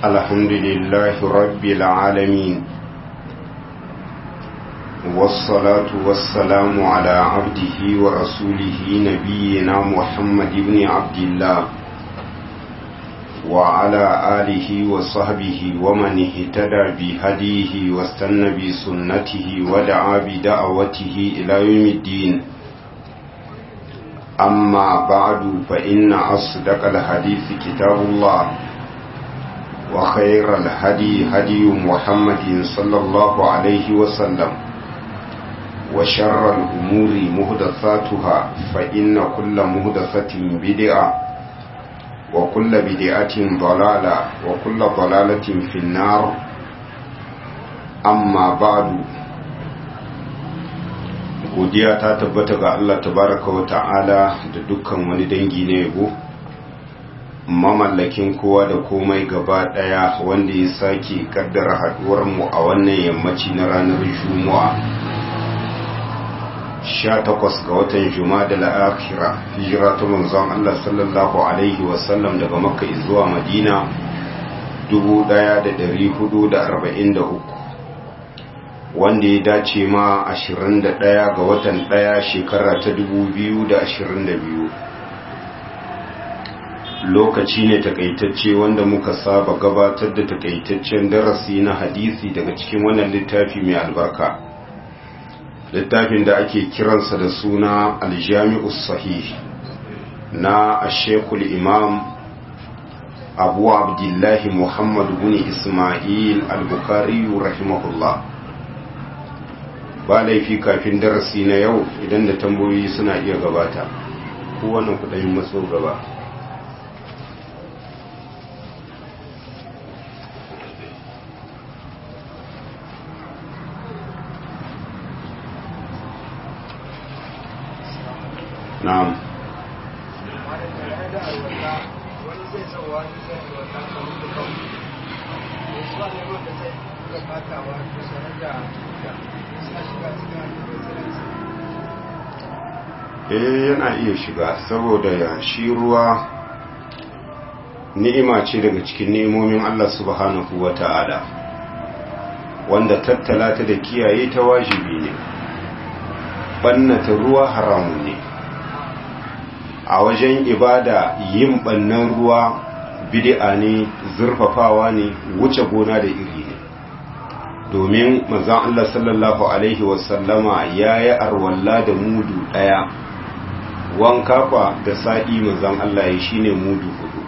الحمد لله رب العالمين والصلاة والسلام على عبده ورسوله نبينا محمد بن عبد الله وعلى آله وصحبه ومن اهتدى بهديه واستنى بسنته ودعا بدعوته إلى يوم الدين أما بعد فإن أصدق الحديث كتاب الله وخير الهدي هدي محمد صلى الله عليه وسلم وشر الأمور مهدثاتها فإن كل مهدثة بدعة وكل بدعة ضلالة وكل ضلالة في النار أما بعد godiya ta tabbata ga Allah tabaraka wa ta'ala da dukkan wani dangi na yabo mamallakin kowa da komai gaba daya wanda ya sake kaddara haduwar mu a wannan yammaci na ranar juma'a 18 ga watan juma'a da la'akira hijira ta manzon Allah sallallahu alaihi wasallam daga makka zuwa madina 1443 wanda ya dace ma 21 ga watan 1 shekara ta 2022 lokaci ne takaitacce wanda muka saba gabatar da takaitaccen darasi na hadisi daga cikin wannan littafi mai albarka littafin da ake kiransa da suna aljami'us sahih na ashekul imam abu abdullahi muhammad bin ismail al-bukhari rahimahullah ba laifi kafin darasi na yau idan da tambayoyi suna iya gabata kowane kudayin matso gaba na'am eh yana iya shiga saboda ya shi ruwa ni'ima ce daga cikin nemomin Allah subhanahu wata'ala wanda tattala ta da kiyaye ta wajibi ne bannata ruwa haramun ne a wajen ibada yin bannan ruwa bid'a ne zurfafawa ne wuce gona da iri ne domin manzon Allah sallallahu alaihi wasallama yayi arwalla da mudu daya wanka kwa da sa'i manzon Allah ya shine mudu hudu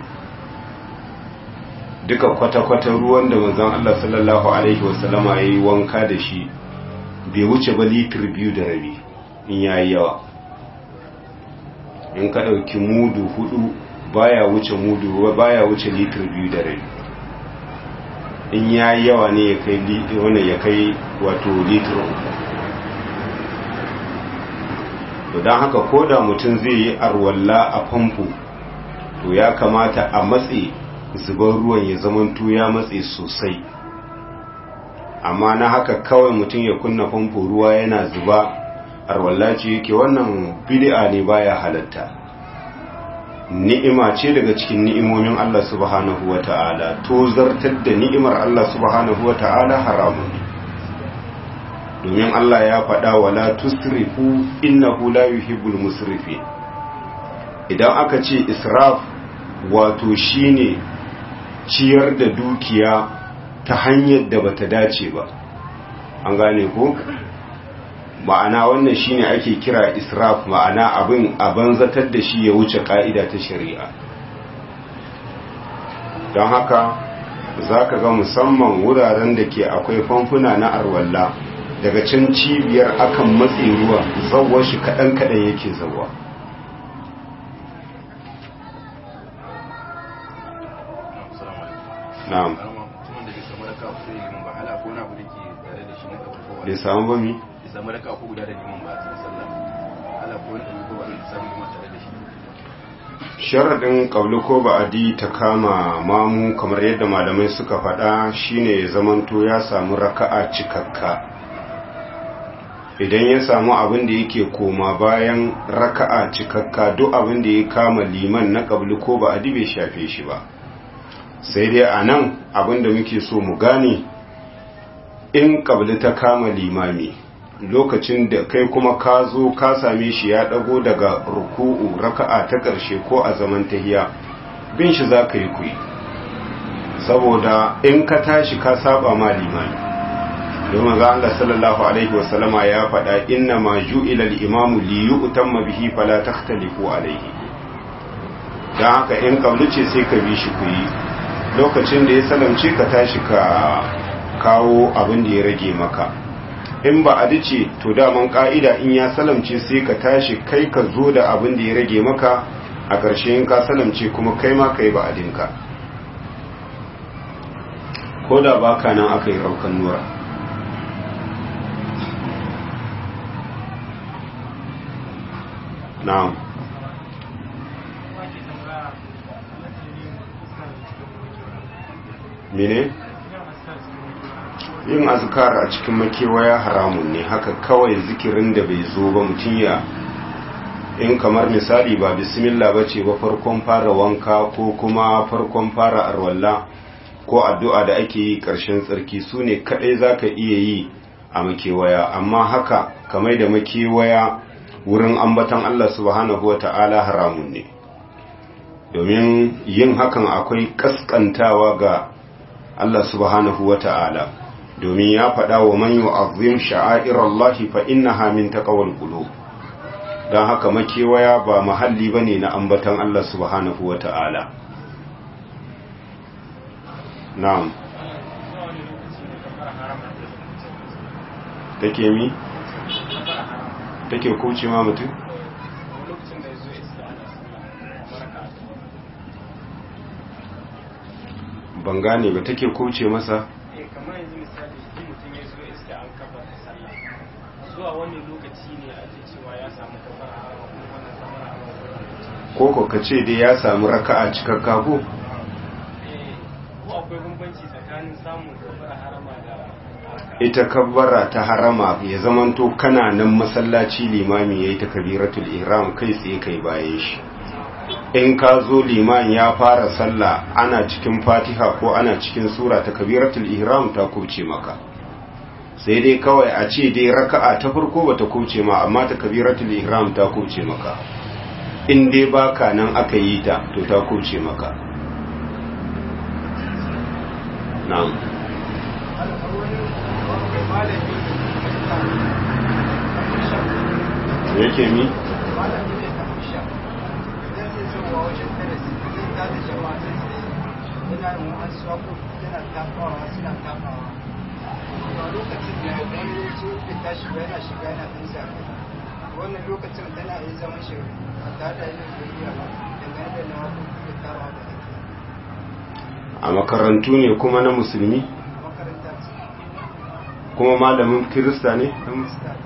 duka kwata-kwata ruwan da manzon Allah sallallahu alaihi wasallama yayi wanka da shi bai wuce ba litir biyu da rabi in yayi yawa in ka ɗauki mudu hudu baya wuce mudu baya wuce litir biyu da rai in ya yawa ne ya kai wani ya kai wato litir uku to don haka ko da mutum zai yi arwalla a famfo to ya kamata a matse zubar ruwan ya zamanto ya matse sosai amma na haka kawai mutum ya kunna famfo ruwa yana zuba arwalla ce yake wannan bid'a ne baya halatta ni'ima ce daga cikin ni'imomin Allah subhanahu wata'ala to zartar da ni'imar Allah subhanahu wata'ala haramun ne domin Allah ya faɗa wala tusrifu innahu la yuhibbul musrifin idan aka ce israf wato shine ciyar da dukiya ta hanyar da bata dace ba an gane ko ma'ana wannan shine ake kira israf ma'ana abin a banzatar da shi ya wuce ka'ida ta shari'a don haka za ka ga musamman wuraren da ke akwai famfuna na arwalla daga can cibiyar akan matse ruwa zawon shi kaɗan-kaɗan yake zawa na'am bai samu ba mi? samu raka ko guda da liman ba a cikin sallah ala ko wani ko ba da samu liman tare da shi sharadin ƙauli ko ba'adi ta kama mamu kamar yadda malamai suka faɗa shine ya zamanto ya samu raka'a cikakka idan ya samu abin da yake koma bayan raka'a cikakka duk abin da ya kama liman na ƙauli ko ba'adi bai shafe shi ba sai dai a nan abinda muke so mu gane in kabli ta kama limami lokacin da kai kuma ka zo ka same shi ya dago daga ruku'u raka'a ta ƙarshe ko a zaman tahiya bin shi za ka yi kuyi saboda in ka tashi ka saba ma limami domin ga Allah sallallahu alaihi wasallama ya faɗa inna ma ju'ila al-imamu li yu'tamma bihi fala takhtalifu alaihi dan haka in kabli ce sai ka bi shi kuyi lokacin da ya salamce ka tashi ka kawo abin da ya rage maka in ba a dace to daman ka'ida in ya salamce sai ka tashi kai ka zo da abin da ya rage maka a ƙarshe in ka salamce kuma kai ma kai ba adinka ko da baka nan aka yi raukan nura na'am mene yin azkar a cikin makewaya haramun ne haka kawai zikirin da bai zo ba mutum ya in kamar misali ba bismillah ba ce ba farkon fara wanka ko kuma farkon fara arwalla ko addu'a da ake yi ƙarshen tsarki su ne kaɗai za ka iya yi a makewaya amma haka kamar da makewaya wurin ambatan Allah subhanahu wa ta'ala haramun ne domin yin hakan akwai ƙasƙantawa ga Allah subhanahu wa ta'ala domin ya faɗa wa man yu'azzim sha'airallahi fa innaha min taqwal qulub dan haka makewaya ba mahalli bane na ambatan Allah subhanahu wata'ala na'am take mi take kuce ma mutum ban gane ba take kuce masa kamar yanzu misali shi mutum ya zo iska an kafa da sallah zuwa wani lokaci ne ake cewa ya samu kafar harama kuma wannan kafar harama ko ko ka ce dai ya samu raka'a cikakka ko eh ko akwai bambanci tsakanin samun kafar harama da ita kabbara ta harama ya zamanto kana nan masallaci limami yayi takbiratul ihram kai tsaye kai bayan shi in ka zo liman ya fara sallah ana cikin fatiha ko ana cikin sura ta kabiratul ihram ta kuce maka sai dai kawai a ce dai raka'a ta farko bata kuce ma amma ta kabiratul ihram ta kuce maka in dai baka nan aka yi ta to ta kuce maka na'am yake mi wannan lokacin tana yi zaman shi a tare da yin zuriya ba dangane da na wasu da tarawa da ake a makarantu ne kuma na musulmi makaranta ce kuma malamin kirista ne Kirista.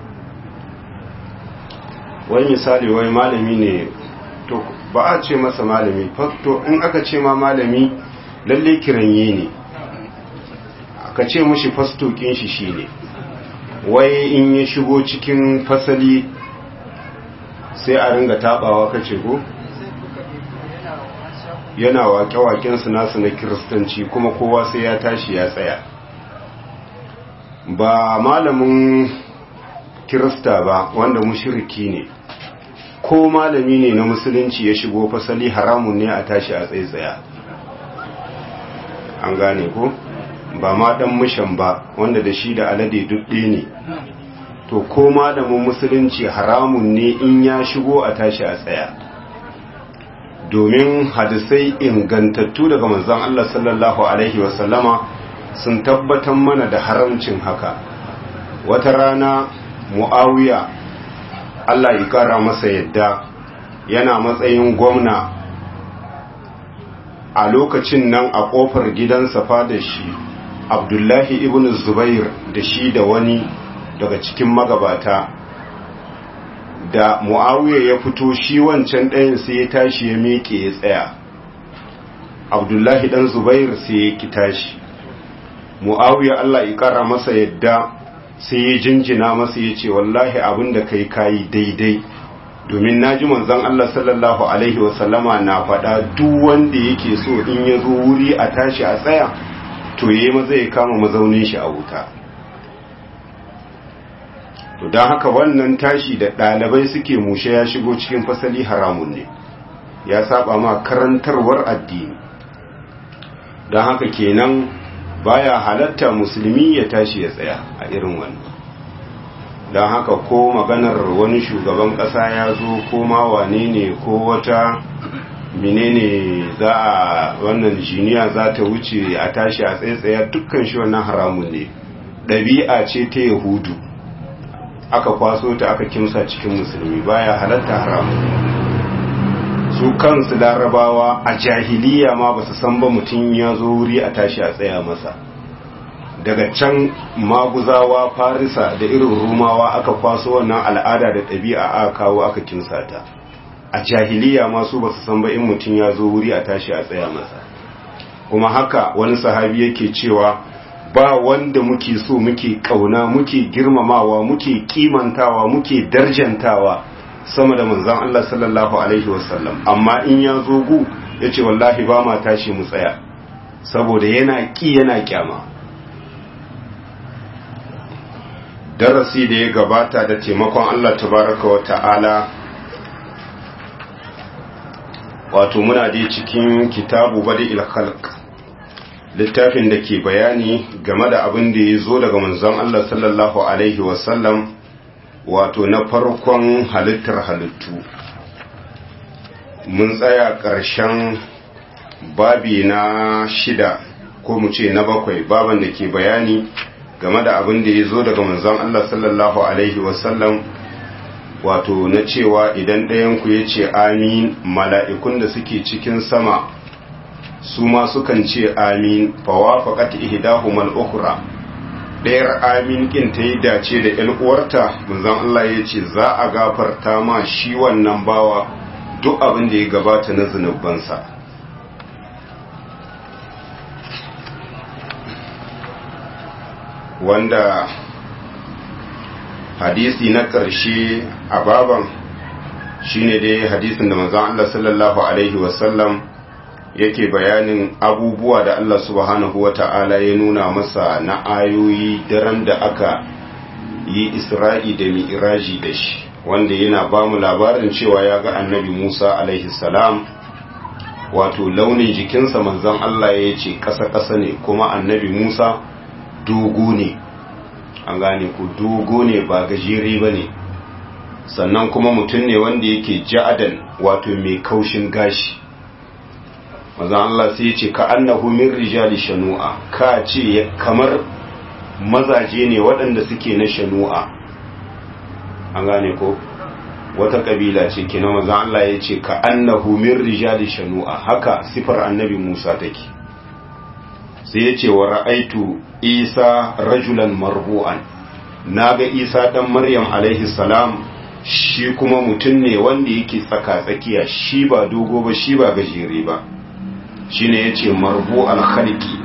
wani misali wai malami ne to ba a ce masa malami to in aka ce ma malami lalle kiranye ne aka ce mushi fastokin shi shine wai in ya shigo cikin fasali sai a ringa tabawa kace ko sai kuka bi yana wasu yana waƙe-waƙen su nasu na kiristanci kuma kowa sai ya tashi ya tsaya ba malamin kirista ba wanda mushiriki ne ko malami ne na musulunci ya shigo fasali haramun ne a tashi a tsaye-tsaya an gane ko ba ma dan mushan ba wanda da shi da alade dudde ne to ko malamin musulunci haramun ne in ya shigo a tashi a tsaya domin hadisai ingantattu daga manzon Allah sallallahu alaihi wasallama sun tabbatar mana da haramcin haka wata rana mu'awiya Allah ya kara masa yadda yana matsayin gwamna a lokacin nan a kofar gidansa da shi abdullahi ibn zubair da shi da wani daga cikin magabata da mu'awiya ya fito shi wancan ɗayan sai ya tashi ya miƙe ya tsaya abdullahi ɗan zubair sai ya ki tashi mu'awiya Allah ya ƙara masa yadda sai ya jinjina masa ya ce wallahi abin da kai kayi daidai domin naji manzon Allah sallallahu alaihi wasallama na faɗa duk wanda yake so in ya zo wuri a tashi a tsaya to yayi maza ya kama mazaunin shi a wuta to don haka wannan tashi da ɗalibai suke mushe ya shigo cikin fasali haramun ne ya saba ma karantarwar addini don haka kenan baya halatta musulmi ya tashi ya tsaya a irin wannan don haka ko maganar wani shugaban ƙasa ya zo ko ma wane ne ko wata menene za a wannan jiniya za ta wuce a tashi a tsaye dukkan shi wannan haramun ne ɗabi'a ce ta yahudu aka kwaso ta aka kimsa cikin musulmi baya halatta haramun su kansu larabawa a jahiliya ma ba su san ba mutum ya zo wuri a tashi a tsaya masa daga can maguzawa farisa da irin rumawa aka kwaso wannan al'ada da ɗabi'a aka kawo aka kimsa ta a jahiliya ma su ba su san ba in mutum ya zo wuri a tashi a tsaya masa kuma haka wani sahabi yake cewa ba wanda muke so muke kauna muke girmamawa muke kimantawa muke darjantawa sama da manzon Allah sallallahu alaihi wasallam amma in ya zo gu yace wallahi ba ma tashi mu tsaya saboda yana ki yana kyama darasi da ya gabata da taimakon Allah tabaraka wa ta'ala wato muna dai cikin kitabu badi khalq littafin da ke bayani game da abin da ya zo daga manzon Allah sallallahu alaihi wasallam wato na farkon halittar halittu mun tsaya ƙarshen babi na shida ko mu ce na bakwai baban da ke bayani game da abin da ya zo daga manzon Allah sallallahu alaihi wasallam wato na cewa idan ɗayanku ya ce amin mala'ikun da suke cikin sama su ma sukan ce amin fawa faƙat ihdahumal ukhra ɗayar amin kin ta yi dace da ‘yan uwarta manzon Allah ya ce za a gafarta ma shi wannan bawa duk abin da ya gabata na zunubansa wanda hadisi na ƙarshe a baban shine dai hadisin da manzon Allah sallallahu alaihi wasallam yake bayanin abubuwa da Allah subhanahu wata'ala ya nuna masa na ayoyi daren da aka yi Isra'i da Mi'raji da shi wanda yana ba mu labarin cewa ya ga annabi Musa alaihi salam wato launin jikinsa manzon Allah ya ce ƙasa-ƙasa ne kuma annabi Musa dogo ne an gane ku dogo ne ba gajere ba ne sannan kuma mutum ne wanda yake ja'adan wato mai kaushin gashi mazan Allah sai ce ka annahu min rijali shanu'a ka ce kamar mazaje ne waɗanda suke na shanu'a an gane ko wata kabila ce kina mazan Allah ya ce ka annahu min rijali shanu'a haka sifar annabi Musa take sai ya ce wa ra'aitu isa rajulan marbu'an naga isa dan maryam alaihi salam shi kuma mutum ne wanda yake tsaka tsakiya shi ba dogo ba shi ba gajere ba shine yace marbu al-khalqi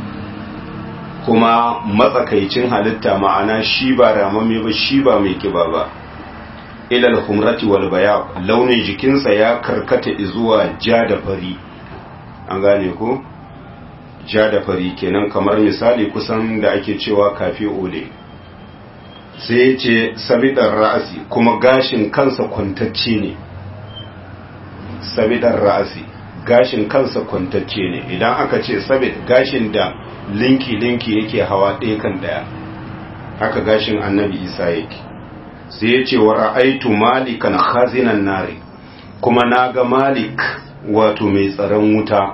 kuma matsakaicin halitta ma'ana shi ba ramame ba shi ba mai kiba ba ilal humrati wal bayab launin jikinsa ya karkata zuwa ja da fari an gane ko ja da fari kenan kamar misali kusan da ake cewa kafe ole sai ce sabidar ra'asi kuma gashin kansa kwantacce ne sabidar ra'asi gashin kansa kwantacce ne idan aka ce sabid gashin da linki-linki yake hawa ɗaya kan ɗaya haka gashin annabi isa yake sai ya ce wa ra'aitu malikan khazinan nari kuma na ga malik wato mai tsaron wuta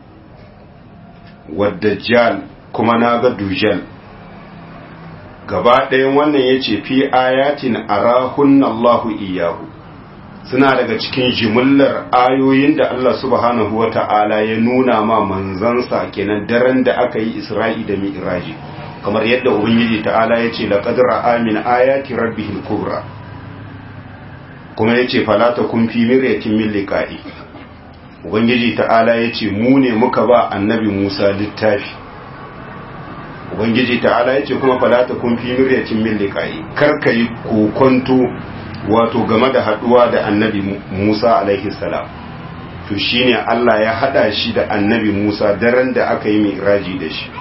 wadda jal kuma na ga dujal gaba ɗayan wannan ya ce fi ayatin arahun Allahu iyahu suna daga cikin jimillar ayoyin da Allah subhanahu wa ta'ala ya nuna ma manzansa kenan daren da aka yi isra'i da mi'raji kamar yadda ubangiji ta'ala ya ce laqad ra'a min ayati rabbihil kubra kuma ya ce falata kun fi miryatin min liqa'i ubangiji ta'ala ya ce mu ne muka ba annabi Musa littafi ubangiji ta'ala ya ce kuma falata kun fi miryatin min liqa'i kar ka yi kokonto wato game da haduwa da annabi Musa alaihi salam to shine Allah ya hada shi da annabi Musa daren da aka yi mi'raji da shi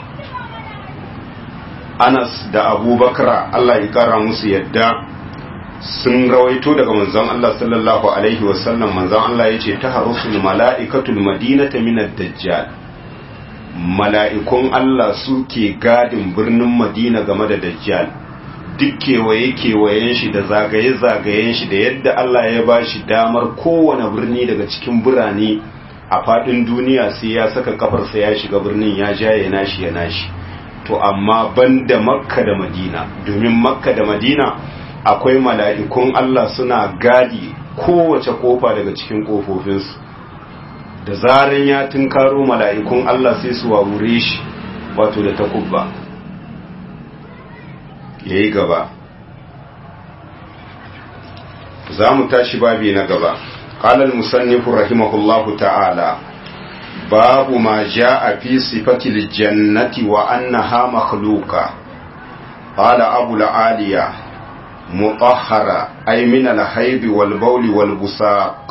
Anas da Abubakar Allah ya kara musu yadda sun rawaito daga manzon Allah sallallahu alaihi wasallam manzon Allah ya ce ta harusul mala'ikatul madinata minad dajjal mala'ikun Allah suke gadin birnin Madina game da dajjal duk kewaye-kewayen shi da zagaye-zagayen shi da yadda Allah ya ba shi damar kowane birni daga cikin birane a faɗin duniya sai ya saka kafarsa ya shiga birnin ya jaye nashi ya nashi to amma banda makka da madina domin makka da madina akwai mala'ikun Allah suna gadi kowace kofa daga cikin kofofinsu da zaran ya tunkaro mala'ikun Allah sai su wawure shi wato da takubba ya yi gaba za mu tashi babi na gaba ƙalar musannifu rahimahullahu ta'ala babu ma ja a fi sifatil jannati wa annaha makhluka qala abu la'aliya mutahhara ay min al-hayd wal bawl wal busaq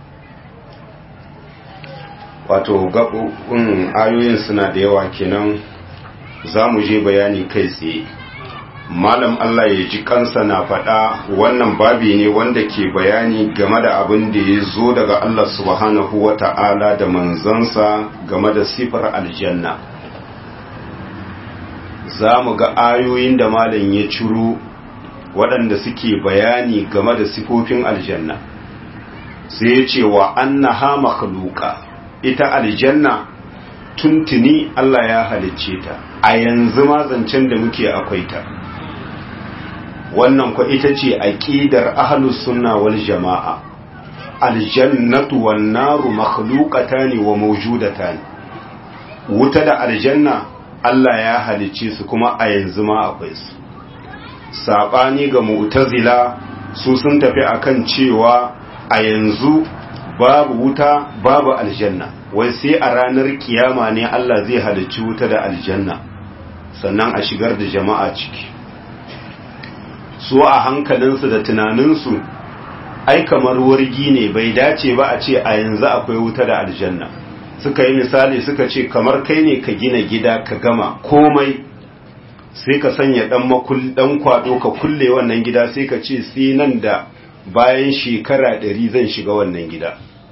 wato gabun ayoyin suna da yawa kenan za mu je bayani kai tsaye malam Allah ya ji kansa na faɗa wannan babi ne wanda ke bayani game da abin da ya zo daga Allah subhanahu wa ta'ala da manzansa game da sifar aljanna za mu ga ayoyin da malam ya ciro waɗanda suke bayani game da sifofin aljanna sai ya ce wa annaha makhluqa ita aljanna tuntuni Allah ya halicce ta a yanzu ma zancen da muke akwai ta wannan kwa ita ce aqidar ahlus sunna wal jamaa aljannatu wan naru makhluqatan wa mawjudatan wuta da aljanna Allah ya halicce su kuma a yanzu ma akwai su sabani ga mu'tazila su sun tafi akan cewa a yanzu babu wuta babu aljanna wai sai a ranar kiyama ne Allah zai halicci wuta da aljanna sannan a shigar da jama'a ciki su a hankalinsu da tunaninsu ai kamar wargi ne bai dace ba a ce a yanzu akwai wuta da aljanna suka yi misali suka ce kamar kai ne ka gina gida ka gama komai sai ka sanya dan makul dan kwado ka kulle wannan gida sai ka ce sai nan da bayan shekara ɗari zan shiga wannan gida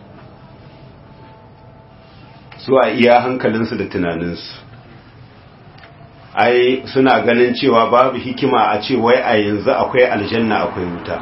su a iya hankalinsu da tunaninsu ai suna ganin cewa babu hikima a ce wai a yanzu akwai aljanna akwai wuta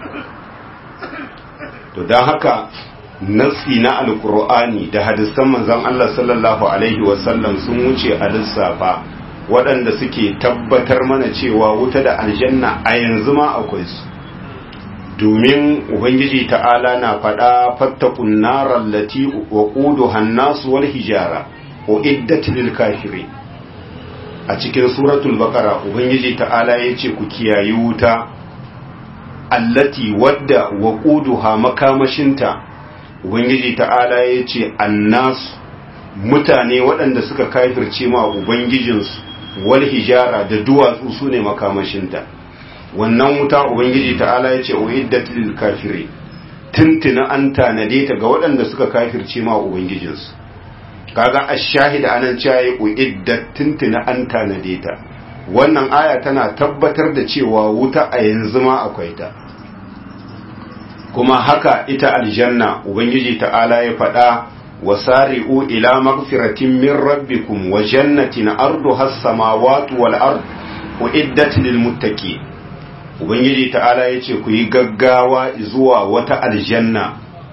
to don haka nassi na alkur'ani da hadisan manzon Allah sallallahu alaihi wasallam sun wuce a lissafa waɗanda suke tabbatar mana cewa wuta da aljanna a yanzu ma akwai su domin ubangiji ta'ala na faɗa fattakun narar lati wa ƙudu hannasu wal hijara o iddat lil kafirin a cikin suratul baqara ubangiji ta'ala yace ku kiyayi wuta allati wadda waquduha makamashinta ubangiji ta'ala yace annas mutane waɗanda suka kafirce ma ubangijinsu wal hijara da duwatsu sune makamashinta wannan wuta ubangiji ta'ala yace uiddat lil kafirin tuntuna an tanade ta ga waɗanda suka kafirce ma ubangijinsu kaga ash-shahid anan cewa ya uiddat tuntuna an tanade ta wannan aya tana tabbatar da cewa wuta a yanzu ma akwai ta kuma haka ita aljanna ubangiji ta'ala ya faɗa wasari'u ila magfiratin min rabbikum wa jannatin arduha as-samawati wal ard uiddat lil muttaqin ubangiji ta'ala yace ku yi gaggawa zuwa wata aljanna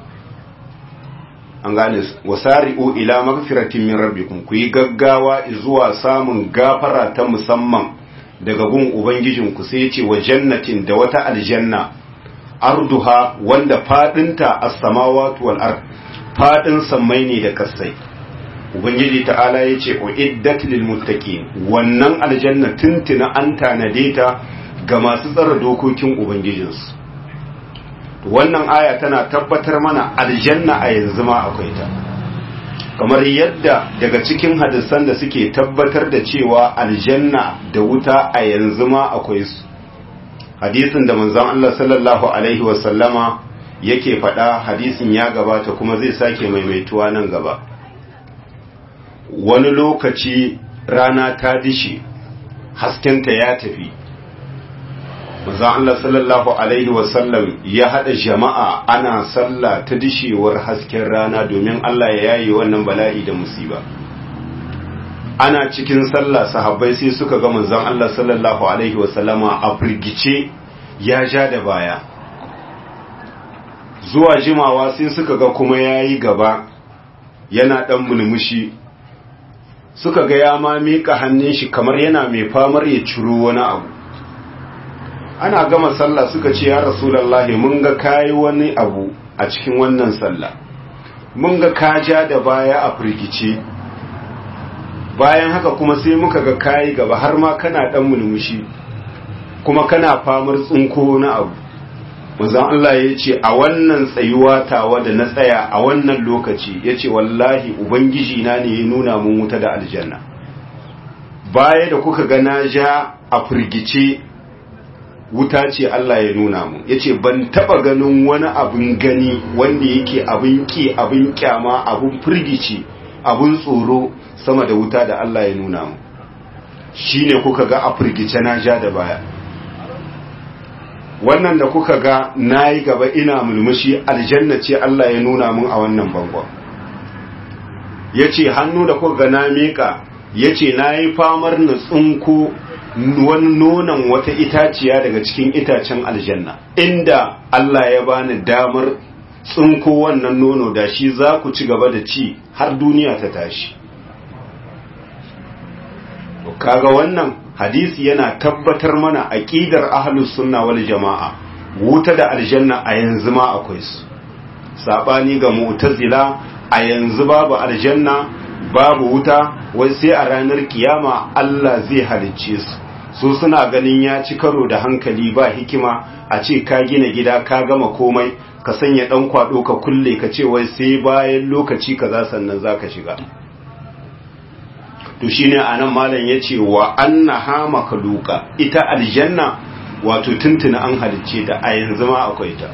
an gane wasari'u ila magfiratin min rabbikum ku yi gaggawa zuwa samun gafara ta musamman daga gun ubangijinku sai yace wa jannatin da wata aljanna arduha wanda fadinta as-samawati wal ard fadin sammai ne da kasai ubangiji ta'ala yace uiddat lil muttaqin wannan aljanna tuntuna an tanade ta ga masu tsara dokokin ubangijinsu wannan aya tana tabbatar mana aljanna a yanzu ma akwai ta kamar yadda daga cikin hadisan da suke tabbatar da cewa aljanna da wuta a yanzu ma akwai su hadisin da manzon Allah sallallahu alaihi wasallama yake faɗa hadisin ya gabata kuma zai sake maimaituwa nan gaba wani lokaci rana ta dishi haskenta ya tafi manzon Allah sallallahu alaihi wasallam ya haɗa jama'a ana sallah ta dishewar hasken rana domin Allah ya yaye wannan bala'i da musiba ana cikin sallah sahabbai sai suka ga manzon Allah sallallahu alaihi wasallama a firgice ya ja da baya zuwa jimawa sai suka ga kuma yayi gaba yana dan mulmushi suka ga ya ma mika hannun shi kamar yana mai famar ya ciro wani abu ana gama sallah suka ce ya rasulullahi mun ga kayi wani abu a cikin wannan sallah mun ga ka ja da baya a firgice bayan haka kuma sai muka ga kayi gaba har ma kana dan mulmushi kuma kana famar tsinko na abu manzon Allah ya ce a wannan tsayuwa tawa da na tsaya a wannan lokaci ya ce wallahi ubangiji na ne ya nuna mun wuta da aljanna baya da kuka ga na ja a firgice wuta ce Allah ya nuna mu ya ce ban taba ganin wani abin gani wanda yake abin ki abin kyama abin firgici abin tsoro sama da wuta da Allah ya nuna mu shine kuka ga a firgice na ja da baya wannan da kuka ga nayi gaba ina mulmushi aljanna ce Allah ya nuna mun a wannan bangon yace hannu da kuka ga na mika yace nayi famar na tsunko wani nonon wata itaciya daga cikin itacen aljanna inda Allah ya bani damar tsinko wannan nono da shi za ku ci gaba da ci har duniya ta tashi kaga wannan hadisi yana tabbatar mana aqidar ahlus sunna wal jamaa wuta da aljanna a yanzu ma akwai su sabani ga mu'tazila a yanzu babu aljanna babu wuta wai sai a ranar kiyama Allah zai halicce su su suna ganin ya ci karo da hankali ba hikima a ce ka gina gida ka gama komai ka sanya dan kwado ka kulle ka ce wai sai bayan lokaci kaza sannan zaka shiga to shine anan malam yace wa annaha makhluqa ita aljanna wato tuntuna an halicce ta a yanzu ma akwai ta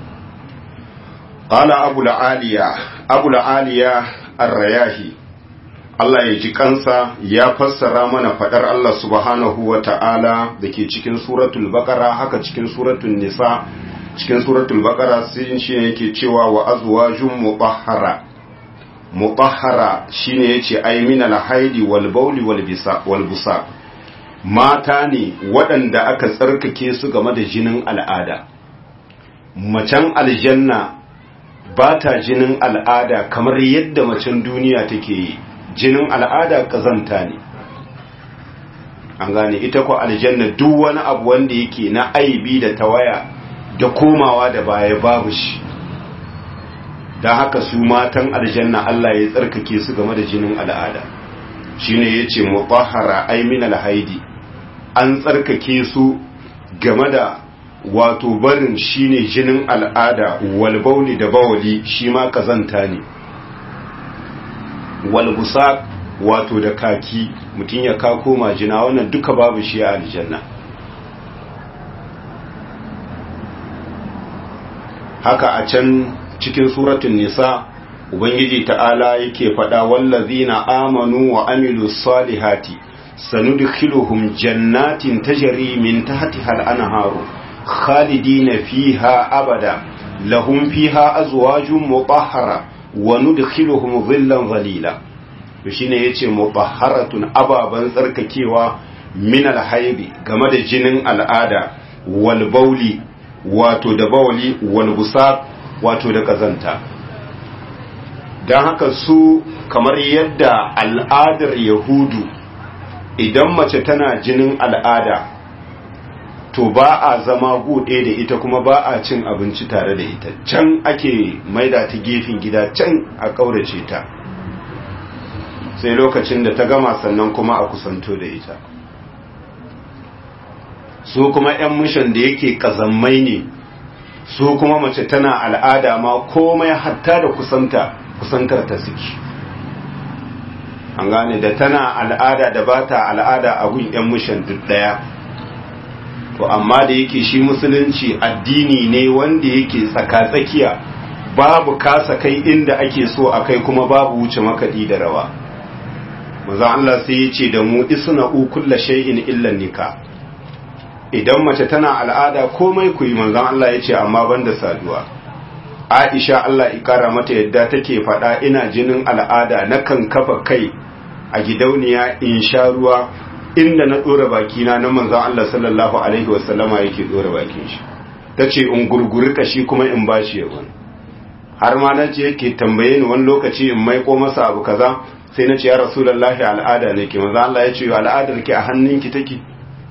qala abu aliya abu aliya ar-rayahi Allah ya ji kansa ya fassara mana fadar Allah subhanahu wa ta'ala da ke cikin suratul baqara haka cikin suratul nisa cikin suratul baqara sai shi yake cewa wa azwajun mutahhara mutahhara shine yace ay min al-haidi wal bawli wal bisa wal busa mata ne waɗanda aka tsarkake su game da jinin al'ada macen aljanna ba ta jinin al'ada kamar yadda macen duniya take yi jinin al'ada kazanta ne an gane ita ko aljanna duk wani abu wanda yake na aibi da tawaya da komawa da baya babu shi don haka su matan aljanna Allah ya tsarkake su game da jinin al'ada shine yace mutahhara ay min alhaidi an tsarkake su game da wato barin shine jinin al'ada wal bauli da bawali shi ma kazanta ne wal busaq wato da kaki mutun ya kako majina wannan duka babu shi a aljanna haka a can cikin suratun nisa ubangiji ta'ala yake faɗa wallazina amanu wa amilu salihati sanudkhiluhum jannatin tajri min tahtiha al-anharu khalidina fiha abada lahum fiha azwajun mutahhara wa nudkhiluhum dhillan dhalila to shine yace mutahharatun ababan tsarkakewa min al-haidi game da jinin al'ada wal bauli wato da bawli wal busaq wato da kazanta don haka su kamar yadda al'adar yahudu idan mace tana jinin al'ada to ba a zama gude da ita kuma ba a cin abinci tare da ita can ake maida ta gefen gida can a ƙaurace ta sai lokacin da ta gama sannan kuma a kusanto da ita su kuma 'yan mishan da yake ƙazammai ne su kuma mace tana al'ada ma komai hatta da kusanta kusantar ta suke an gane da tana al'ada da ba ta al'ada a gun 'yan mishan duk ɗaya to amma da yake shi musulunci addini ne wanda yake tsaka-tsakiya babu kasa kai inda ake so a kai kuma babu wuce makaɗi da rawa maza Allah sai ya ce da mu isna kulla shay'in illa nika idan mace tana al'ada komai ku yi manzon Allah ya ce amma banda saduwa Aisha Allah ikara mata yadda take faɗa ina jinin al'ada nakan kafa kai a gidauniya in sha ruwa inda na ɗora bakina na manzon Allah sallallahu alaihi wasallama yake ɗora bakin shi tace in gurguri kashi kuma in bashi yawon har ma na ce yake tambaye ni wani lokaci in maiko masa abu kaza sai na ce ya rasulullahi al'ada ne ke manzon Allah ya ce al'adar ki a hannunki take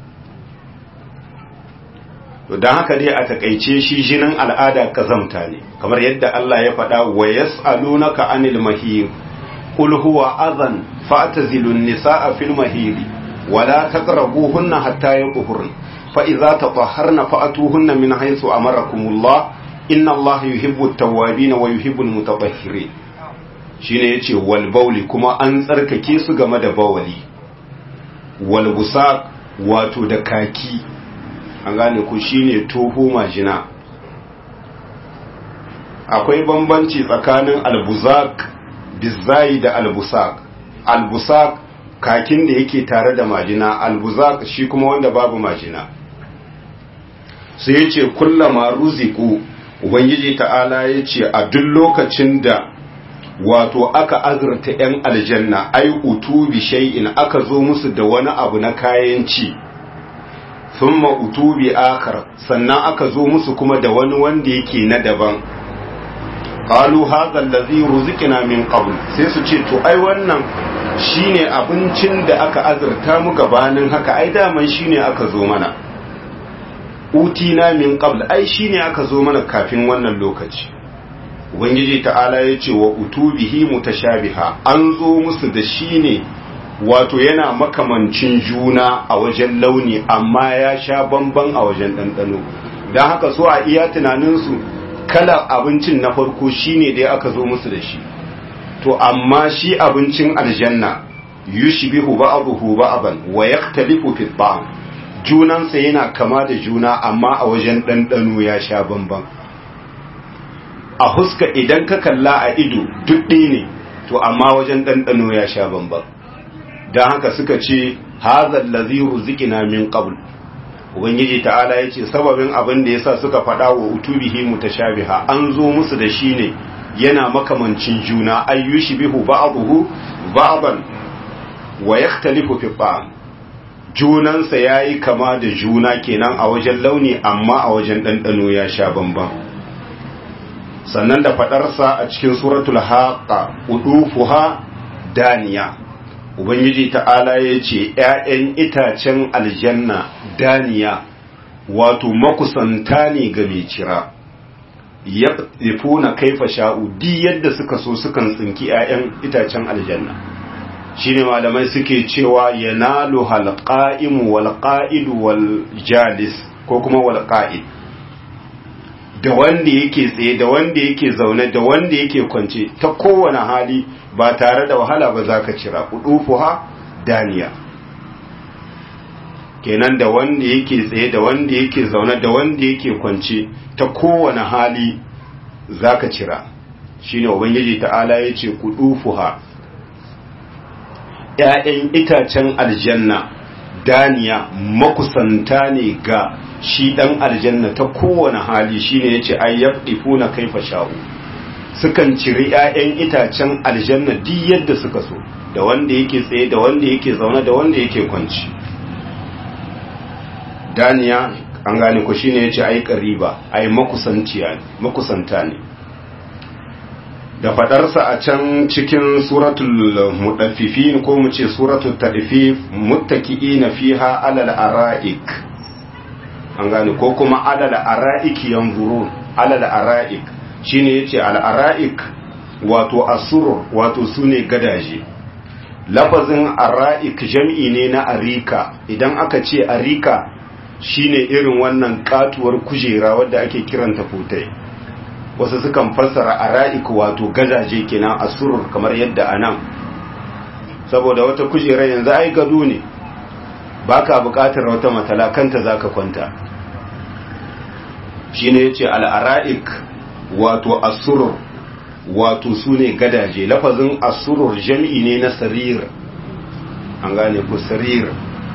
to don haka dai a takaice shi jinin al'ada kazamta ne kamar yadda Allah ya faɗa wa yas'alunaka anil mahir qul huwa adhan fa'tazilun nisaa fil mahir wa la taqrabuhunna hatta yaqhurn fa idza tatahharna fa'tuhunna min haythu amarakumullah inna Allah yuhibbu at-tawwabin wa yuhibbu al-mutatahhirin shine yace wal bauli kuma an tsarkake su game da bawali wal busaq wato da kaki an gane ku shine toho majina akwai bambanci tsakanin albuzak bizai da albusak albusak kakin da yake tare da majina albuzak shi kuma wanda babu majina sai ya ce kullama ruziku ubangiji ta'ala ya ce a duk lokacin da wato aka azurta 'yan aljanna ai utubi shay'in aka zo musu da wani abu na kayan ci thumma utubi akar sannan aka zo musu kuma da wani wanda yake na daban qalu hadha allazi ruziqna min qabl sai su ce to ai wannan shine abincin da aka azurta mu gabanin haka ai daman shine aka zo mana utina min qabl ai shine aka zo mana kafin wannan lokaci ubangiji ta'ala ya ce wa utubihi mutashabiha an zo musu da shine wato yana makamancin juna a wajen launi amma ya sha bamban a wajen ɗanɗano don haka so a iya tunaninsu kalar abincin na farko shine dai aka zo musu da shi to amma shi abincin aljanna yushbihu ba'dahu ba'dan wa yaktalifu fi ta'am junansa yana kama da juna amma a wajen ɗanɗano ya sha bamban a huska idan ka kalla a ido duk ɗaya ne to amma wajen ɗanɗano ya sha bamban don haka suka ce hazal lazi ruzikina min qabl ubangiji ta'ala ya ce sababin abin da yasa suka faɗa wa utubihi mutashabiha an zo musu da shi ne yana makamancin juna ayyushi bihu ba'dahu ba'dan wa yakhtalifu fi ta'am junansa yayi kama da juna kenan a wajen launi amma a wajen ɗanɗano ya sha bamban sannan da faɗarsa a cikin suratul haqa udufuha daniya ubangiji ta'ala ya ce ‘ya'yan itacen aljanna daniya wato makusanta ne ga mai cira ya na kaifa sha'u di yadda suka so sukan tsinki ‘ya'yan itacen aljanna shi ne malamai suke cewa ya nalu halƙa'imu walƙa'idu wal jalis ko kuma walƙa'id da wanda yake tsaye da wanda yake zaune da wanda yake kwance ta kowane hali ba tare da wahala ba za ka cira ha daniya kenan da wanda yake tsaye da wanda yake zaune da wanda yake kwance ta kowane hali za ka cira shi ne ubangiji ta'ala ya ce ha ‘ya'yan itacen aljanna daniya makusanta ne ga shi ɗan aljanna ta kowane hali shi ne ya ce ayyabdifu na kaifa sha'u sukan ciri 'ya'yan itacen aljanna duk yadda suka so da wanda yake tsaye da wanda yake zaune da wanda yake kwanci daniya an gane ku shine yace ai qariba ai makusanta ne da fadarsa a can cikin suratul mudaffifin ko mu ce suratul tadfif muttaqiina fiha alal ara'ik an gane ko kuma alal ara'ik yanzurun alal ara'ik shine yace al ara'ik wato asur wato sune gadaje lafazin ara'ik jam'i ne na arika idan aka ce arika shine irin wannan katuwar kujera wadda ake kiranta futai wasu sukan fassara ara'ik wato gadaje kenan asur kamar yadda anan saboda wata kujera yanzu ai gado ne baka buƙatar wata matala kanta zaka kwanta shine yace al-ara'ik wato asurur wato sune gadaje lafazin asurur jami'i ne na sarir an gane ku sarir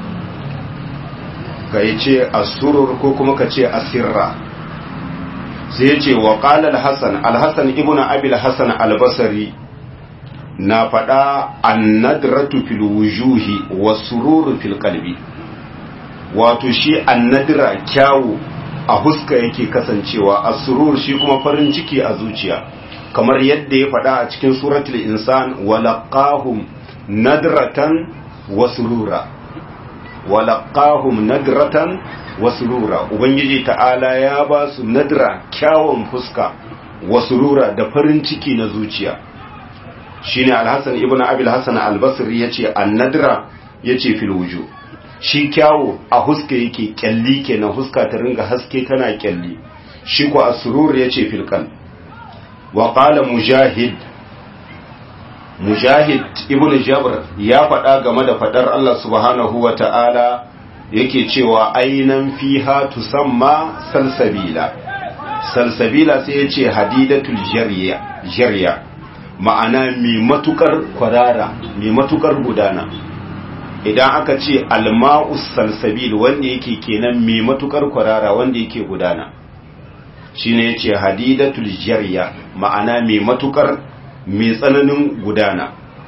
ka ce asurur ko kuma ka ce asirra sai ya ce wa ƙala al-hassan al-hassan ibn abil hassan al-basari na faɗa annadratu fil wujuhi wa sururu fil qalbi wato shi annadra kyawu a huska yake kasancewa asurur shi kuma farin ciki a zuciya kamar yadda ya faɗa a cikin suratul insan wa laqahum nadratan wa surura wa laqahum nadratan wa surura ubangiji ta'ala ya ba su nadra kyawun fuska wa surura da farin ciki na zuciya shine al-hasan ibn abil hasan al-basri yace an-nadra yace fil wujuh shi kyawo a huska yake kyalli kenan huska ta ringa haske tana kyalli shi ko asrur yace fil qalb wa qala mujahid mujahid ibn jabr ya faɗa game da faɗar Allah subhanahu wa ta'ala yake cewa ainan fiha tusamma salsabila salsabila sai yace hadidatul jarya jarya ma'ana mai matukar kwarara mai matukar gudana idan aka ce alma'us salsabil wanda yake kenan mai matukar kwarara wanda yake gudana shine yace hadidatul jarya ma'ana mai matukar mai tsananin gudana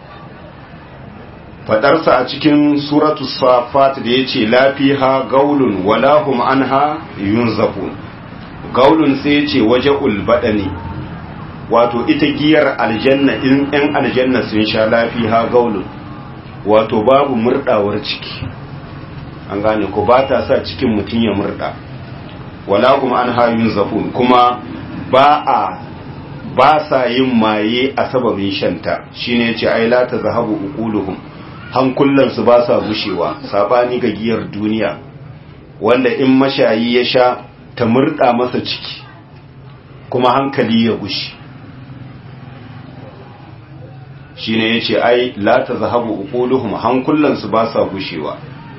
fadarsa a cikin suratu safat da yace lafiha gaulun wala hum anha yunzafun gaulun sai yace waje'ul badani wato ita giyar aljanna in ɗan aljanna sun sha lafiha gaulun wato babu murdawar ciki an gane ko ba ta sa cikin mutum ya murda wala kuma an hayun zafun kuma ba a ba sa yin maye a sababin shanta shine yace ai la ta zahabu uquluhum hankulan su ba sa gushewa sabani ga giyar duniya wanda in mashayi ya sha ta murda masa ciki kuma hankali ya gushi shine yace ai la ta zahabu uquluhum hankulan su ba sa gushewa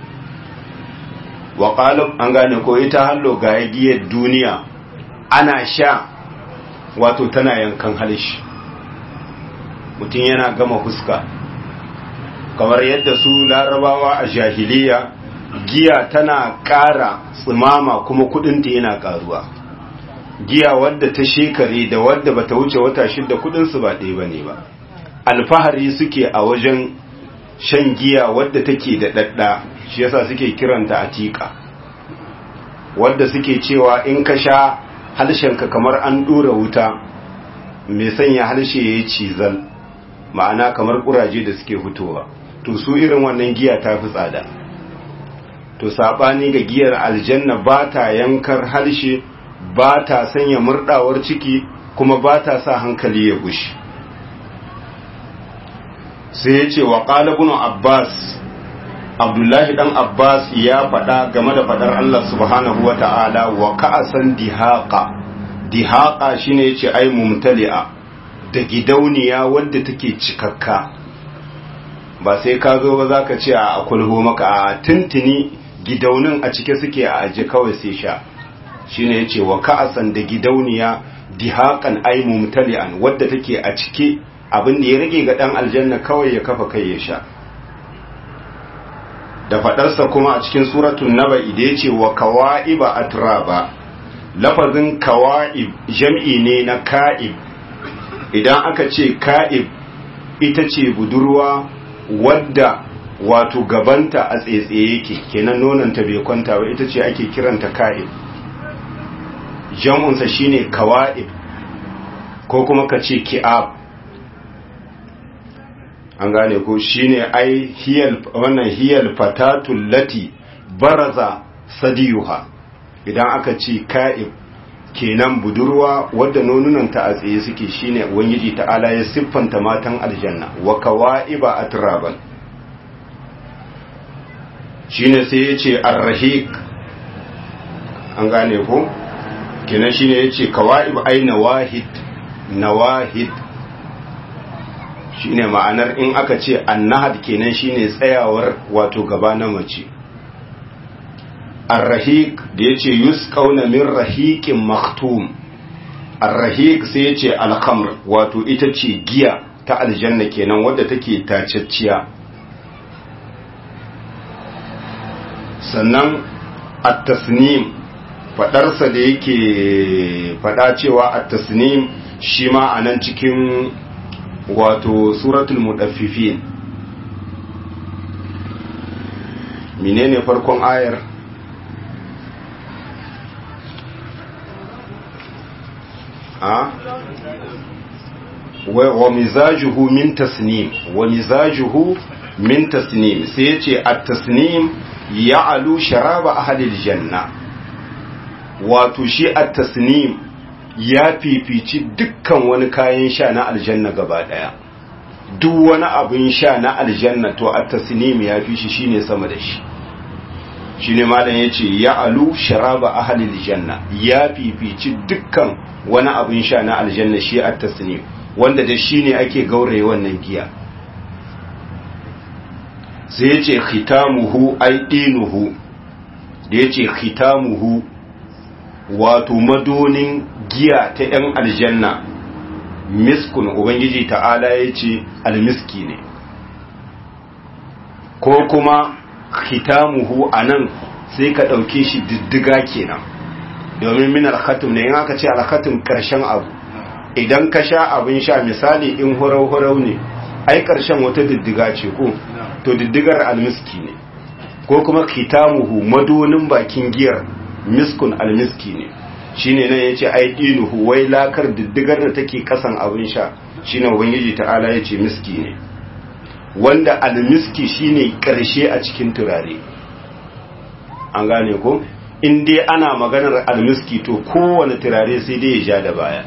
wa qalib an gane ko ita hallo ga giyar duniya ana sha wato tana yankan halishi mutum yana gama huska kamar yadda su larabawa a jahiliya giya tana ƙara tsimama kuma kudinta yana ƙaruwa giya wadda ta shekare da wadda bata wuce wata shidda kudinsu ba ɗaya bane ba alfahari suke a wajen shan giya wadda take da ɗaɗɗa shi yasa suke kiranta atika wadda suke cewa in ka sha halshenka kamar an ɗora wuta mai sanya halshe ya yi cizal ma'ana kamar ƙuraje da suke hutowa to su irin wannan giya ta fi tsada to saɓani ga giyar aljanna ba ta yankar halshe ba ta sanya murɗawar ciki kuma ba ta sa hankali ya gushi sai ya ce wa ƙalibin abbas abdullahi ɗan abbas ya faɗa game da faɗar allah subhanahu wa ta'ala wa ka'asan dihaƙa dihaƙa shine ya ce ai mumtali'a da gidauniya wadda take cikakka ba sai ka zo ba za ka ce a kulho maka a tuntuni gidaunin a cike suke a aje kawai sai sha shine ya ce wa ka'asan da gidauniya dihaƙan ai mumtali'an wadda take a cike abin da ya rage ga ɗan aljanna kawai ya kafa kai ya sha da faɗarsa kuma a cikin suratun naba da ya ce wa kawa'iba atraba lafazin kawa'ib jam'i ne na ka'ib idan aka ce ka'ib ita ce budurwa wadda wato gabanta a tsaitsaye yake kenan nonanta bai kwanta ba ita ce ake kiranta ka'ib jam'unsa shine kawa'ib ko kuma ka ce ki'ab an gane ko shine ai hiyal wannan hiyal fatatul lati baraza sadiyuha idan aka ce ka'ib kenan budurwa wadda nonunanta a tsaye suke shine ubangiji ta'ala ya siffanta matan aljanna wa kawa'iba atraban shine sai ya ce arrahiq an gane ko kenan shine ya ce kawa'ib ai nawahid nawahid shine ma'anar in aka ce annahad kenan shine tsayawar wato gaba na mace ar-rahiq da yace yusqauna min rahiqin maktum ar-rahiq sai yace al-khamr wato ita ce giya ta aljanna kenan wadda take tacacciya sannan at-tasnim fadarsa da yake fada cewa at-tasnim shi ma anan cikin wato suratul mudaffifin menene farkon ayar a wa mizajuhu min tasnim wa mizajuhu min tasnim sai yace at-tasnim ya'alu sharaba ahli janna wato shi at-tasnim ya fifici dukkan wani kayan sha na aljanna gaba daya duk wani abin sha na aljanna to at-tasnim ya fi shi shine sama da shi shine malam yace ya'alu sharaba ahli janna ya fifici dukkan wani abin sha na aljanna shi at-tasnim wanda da shi ne ake gauraye wannan giya sai ya ce khitamuhu ai dinuhu da ya ce khitamuhu wato madonin giya ta 'yan aljanna miskun ubangiji ta'ala ya ce almiski ne ko kuma khitamuhu a nan sai ka ɗauke shi diddiga kenan domin min alkhatum ne in aka ce alkhatum ƙarshen abu idan ka sha abin sha misali in hurau-hurau ne ai ƙarshen wata diddiga ce ko to diddigar almiski ne ko kuma kitamuhu madonin bakin giyar miskun almiski ne shine nan yace ai dinuhu wai lakar diddigar da take kasan abin sha shine ubangiji ta'ala yace miski ne wanda almiski shine karshe a cikin turare an gane ko in dai ana maganar almiski to kowane turare sai dai ya ja da baya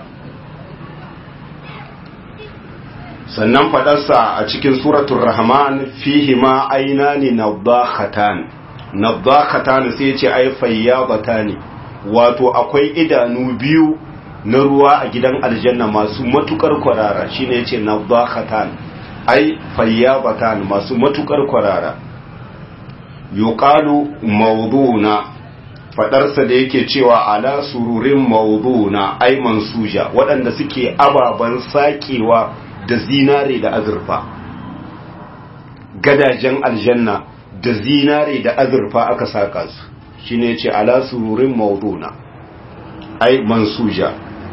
sannan fadarsa a cikin suratul rahman fihi ma ainani nadakhatan nadakhatan sai ce ai fayyabatani wato akwai idanu biyu na ruwa a gidan aljanna masu matukar kwarara shine yace nadakhatan ai fayyabatan masu matukar kwarara yuqalu mawduna fadarsa da yake cewa ala sururin mawduna ai mansuja waɗanda suke ababan sakewa da zinare da azurfa gadajen aljanna da zinare da azurfa aka saka su shine yace ala sururin mawduna ai mansuja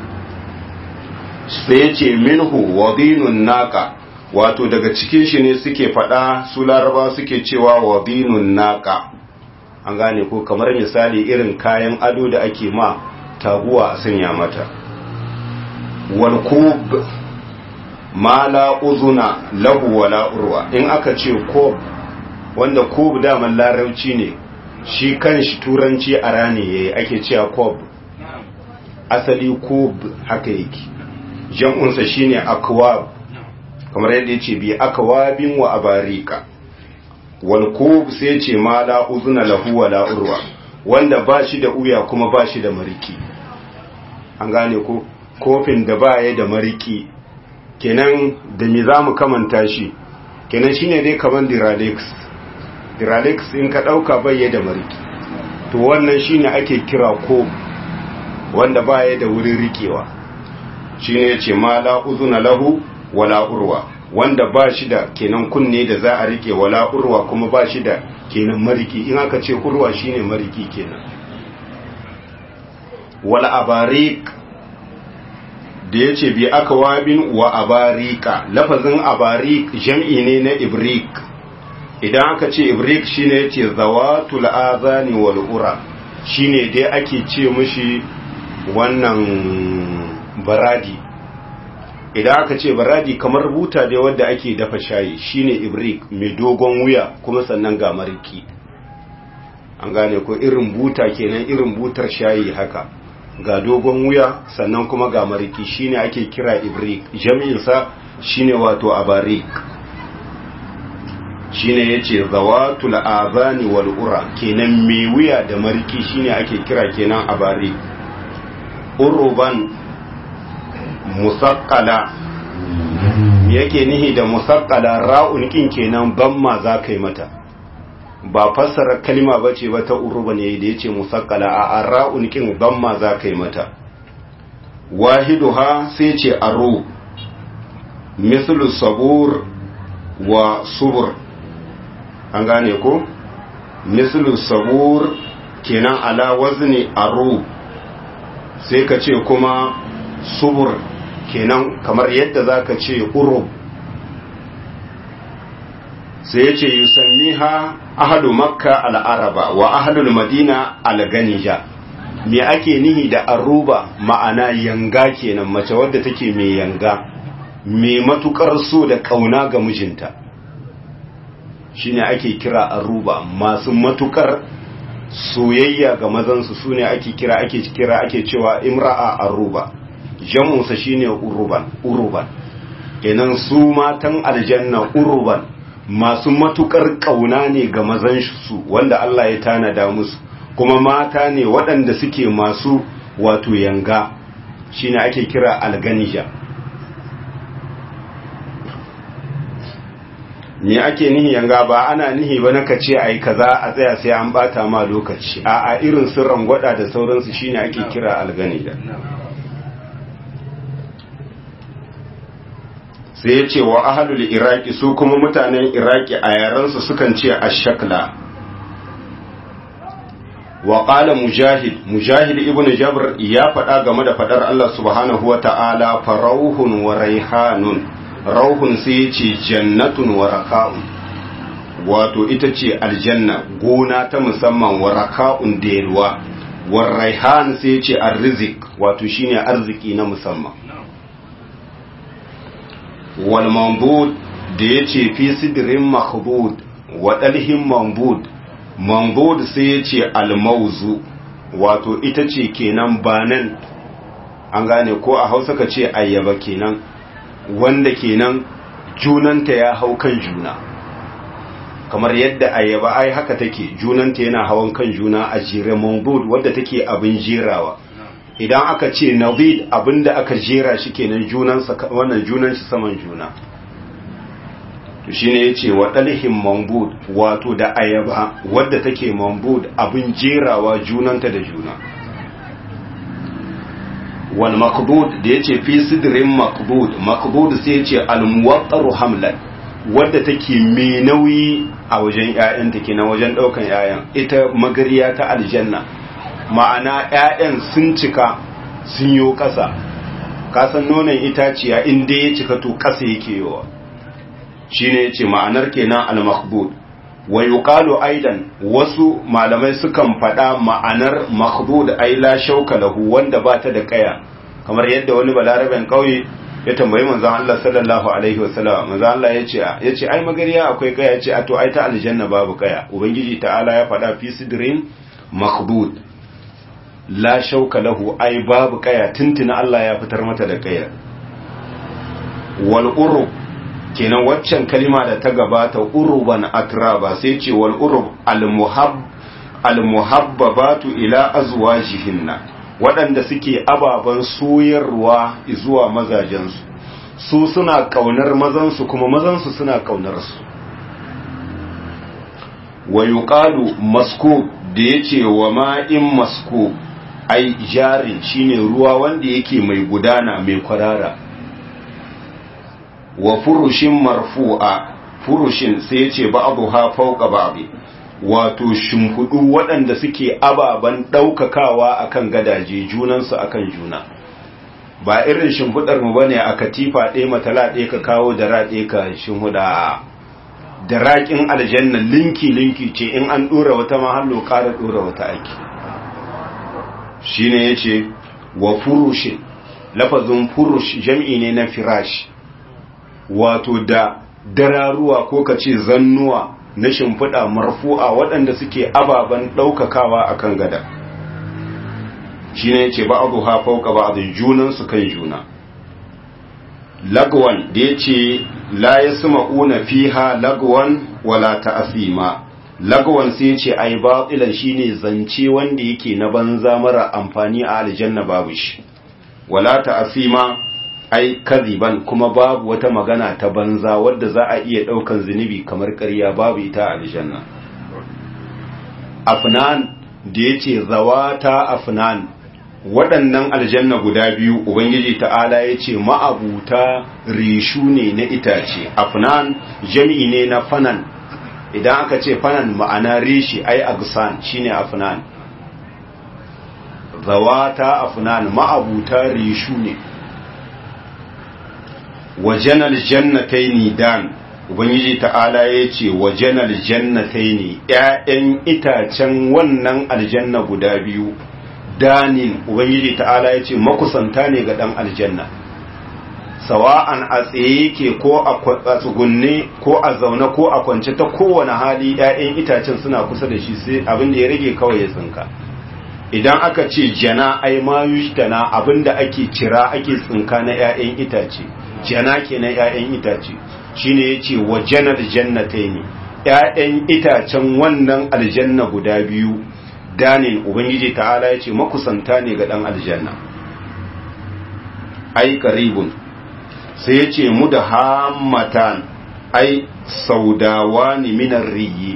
sai yace minhu wadinun naka wato daga cikin shi ne suke fada su laraba suke cewa wadinun naka an gane ko kamar misali irin kayan ado da ake ma taguwa a sanya mata wal kub ma la uzuna lahu wala urwa in aka ce kob wanda kob daman larauci ne shi kanshi turanci a rane yayi ake cewa kob asali kob haka yake jam'unsa shine akwab kamar yadda yace bi akwabin wa abarika wal kob sai ce ma la uzuna lahu wala urwa wanda ba shi da uya kuma ba shi da mariki an gane ko kofin da ba ya da mariki kenan da me za mu kamanta shi kenan shine dai kaman diralex diralex in ka ɗauka bai da mariki to wannan shine ake kira ko wanda baya da wurin rikewa shine yace ma la uzuna lahu wala urwa wanda ba shi da kenan kunne da za a rike wala urwa kuma ba shi da kenan mariki in aka ce urwa shine mariki kenan wala abarik da ya ce bi aka wabin wa abarika lafazin abarik jam'i ne na ibrik idan aka ce ibrik shine ya ce zawatul azani wal ura shine dai ake ce mushi wannan baradi idan aka ce baradi kamar buta dai wadda ake dafa shayi shine ibrik mai dogon wuya kuma sannan ga mariki an gane ko irin buta kenan irin butar shayi haka ga dogon wuya sannan kuma ga mariki shine ake kira ibrik jami'insa shine wato abarik shine yace zawatul azani wal ura kenan mai wuya da mariki shine ake kira kenan abarik uruban musaqqala yake nihi da musaqqala ra'un kin kenan ban ma za kai mata ba fassara kalima ba ce ba ta uruban yayi da yace musaqqala a arra'un kin damma za ka yi mata wahiduha sai ce aru mislu sabur wa subur an gane ko mislu sabur kenan ala wazni aru sai ka ce kuma subur kenan kamar yadda za ka ce urub sai ya ce yusammiha ahadu makka al'araba wa ahadul madina al-ganija me ake nihi da aruba ma'ana yanga kenan mace wadda take mai yanga mai matukar so da kauna ga mijinta shine ake kira aruba masu matukar soyayya ga mazansu su ne ake kira ake kira ake cewa imra'a aruba jamunsa shine uruban uruban kenan su matan aljanna uruban masu matukar kauna ne ga mazan su wanda Allah ya tanada musu kuma mata ne waɗanda suke masu wato yanga shine ake kira alganija me ake nihi yanga ba ana nihi ba naka ce ai kaza a tsaya sai an bata ma lokaci a a irin sirran gwada da sauransu shine ake kira alganija sai ya ce wa ahalul iraki su kuma mutanen iraki a yarensu sukan ce ashakla wa qala mujahid mujahid ibnu jabr ya faɗa game da faɗar Allah subhanahu wa ta'ala farauhun wa raihanun rauhun sai ya ce jannatun wa raka'un wato ita ce aljanna gona ta musamman wa raka'un da yalwa wa raihan sai ya ce arzik wato shine arziki na musamman wal mambud da ya ce fi sidirin makhdud wa dalhin mambud mambud sai ya ce almauzu wato ita ce kenan banan an gane ko a hausa ka ce ayyaba kenan wanda kenan junanta ya hau kan juna kamar yadda ayyaba ai haka take junanta yana hawan kan juna a jere mambud wadda take abin jerawa idan aka ce navid abinda aka jera shi kenan junansa wannan junan shi saman juna to shine yace wa dalhim mambud wato da ayaba wadda take mambud abin jerawa junanta da juna wal maqbud da yace fi sidrin maqbud maqbud sai yace al muwattaru hamlan wadda take mai nauyi a wajen ƴaƴanta kenan wajen daukan ƴaƴan ita magariya ta aljanna ma'ana ƴaƴan sun cika sun yo ƙasa kasan nonon itaciya inda ya cika to ƙasa yake yowa shine yace ma'anar kenan al maqbud wa yuqalu aidan wasu malamai sukan faɗa ma'anar makhdud ay la shauka lahu wanda ba ta da kaya kamar yadda wani balaraben kauye ya tambayi manzon Allah sallallahu alaihi wasallam manzon Allah yace yace ai magariya akwai kaya yace a to ai ta aljanna babu kaya ubangiji ta'ala ya faɗa fi sidrin makhdud la shauka lahu ai babu kaya tuntuna Allah ya fitar mata da kaya wal urub kenan waccan kalima da ta gabata uruban atraba sai ce wal urub al muhabbabatu ila azwajihinna waɗanda suke ababen soyarwa zuwa mazajensu su suna kaunar mazansu kuma mazansu suna kaunar su wa yuqalu maskub da yace wa ma'in maskub ai jarin shine ruwa wanda yake mai gudana mai kwarara wa furushin marfu'a furushin sai ya ce ba'aduha fauka ba'di wato shimfudu waɗanda suke ababen ɗaukakawa akan gadaje junansu akan juna ba irin shimfudar mu bane a katifa ɗaya matala ɗaya ka kawo da raɗe ka shimhuda da raƙin aljanna linki linki ce in an ɗora wata mahallo ƙara ɗora wata aiki shine yace wa furushin lafazin furush jam'i ne na firash wato da dararuwa ko ka ce zannuwa na shimfiɗa marfu'a waɗanda suke ababen ɗaukakawa a kan gada shi ne ce ba abu hafauka ba a junansu kan juna lagwan da ya ce la ya suma una fiha lagwan wala ta'asima lagwan sai ce ai batsilan shine zance wanda yake na banza mara amfani a aljanna babu shi wala ta'asima ai kaziban kuma babu wata magana ta banza wadda za a iya daukan zunubi kamar ƙarya babu ita a aljanna afnan da yace zawata afnan waɗannan aljanna guda biyu ubangiji ta'ala ya ce ma'abuta rishu ne na itace afnan jami'i ne na fanan idan aka ce fanan ma'ana rishi ai agsan shine afnan zawata afnan ma'abuta rishu ne wajenal jannataini dan ubangiji ta'ala ya ce wajenal jannataini ƴaƴan itacen wannan aljanna guda biyu danin ubangiji ta'ala ya ce makusanta ne ga ɗan aljanna sawa'an a tsaye yake ko a tsugunne ko a zaune ko a kwance ta kowane hali 'ya'yan itacen suna kusa da shi sai abin da ya rage kawai ya tsinka idan aka ce jana ai mayushtana abin da ake cira ake tsinka na 'ya'yan itace jana kenan 'ya'yan itace shine yace wa janar jannataini 'ya'yan itacen wannan aljanna guda biyu danin ubangiji ta'ala ya ce makusanta ne ga ɗan aljanna ai karibun sai ya ce mu da hammatan ai saudawa ne minar riyi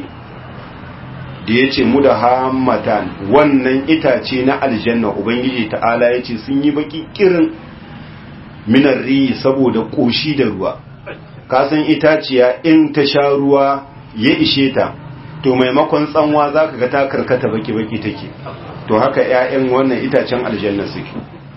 da ya ce mu da hammatan wannan itace na aljanna ubangiji ta'ala ya ce sun yi baki kirin minar riyi saboda ƙoshi da ruwa kasan itaciya in ta sha ruwa ya ishe ta to maimakon tsanwa za ka ga ta karkata baki-baki take to haka 'ya'yan wannan itacen aljanna suke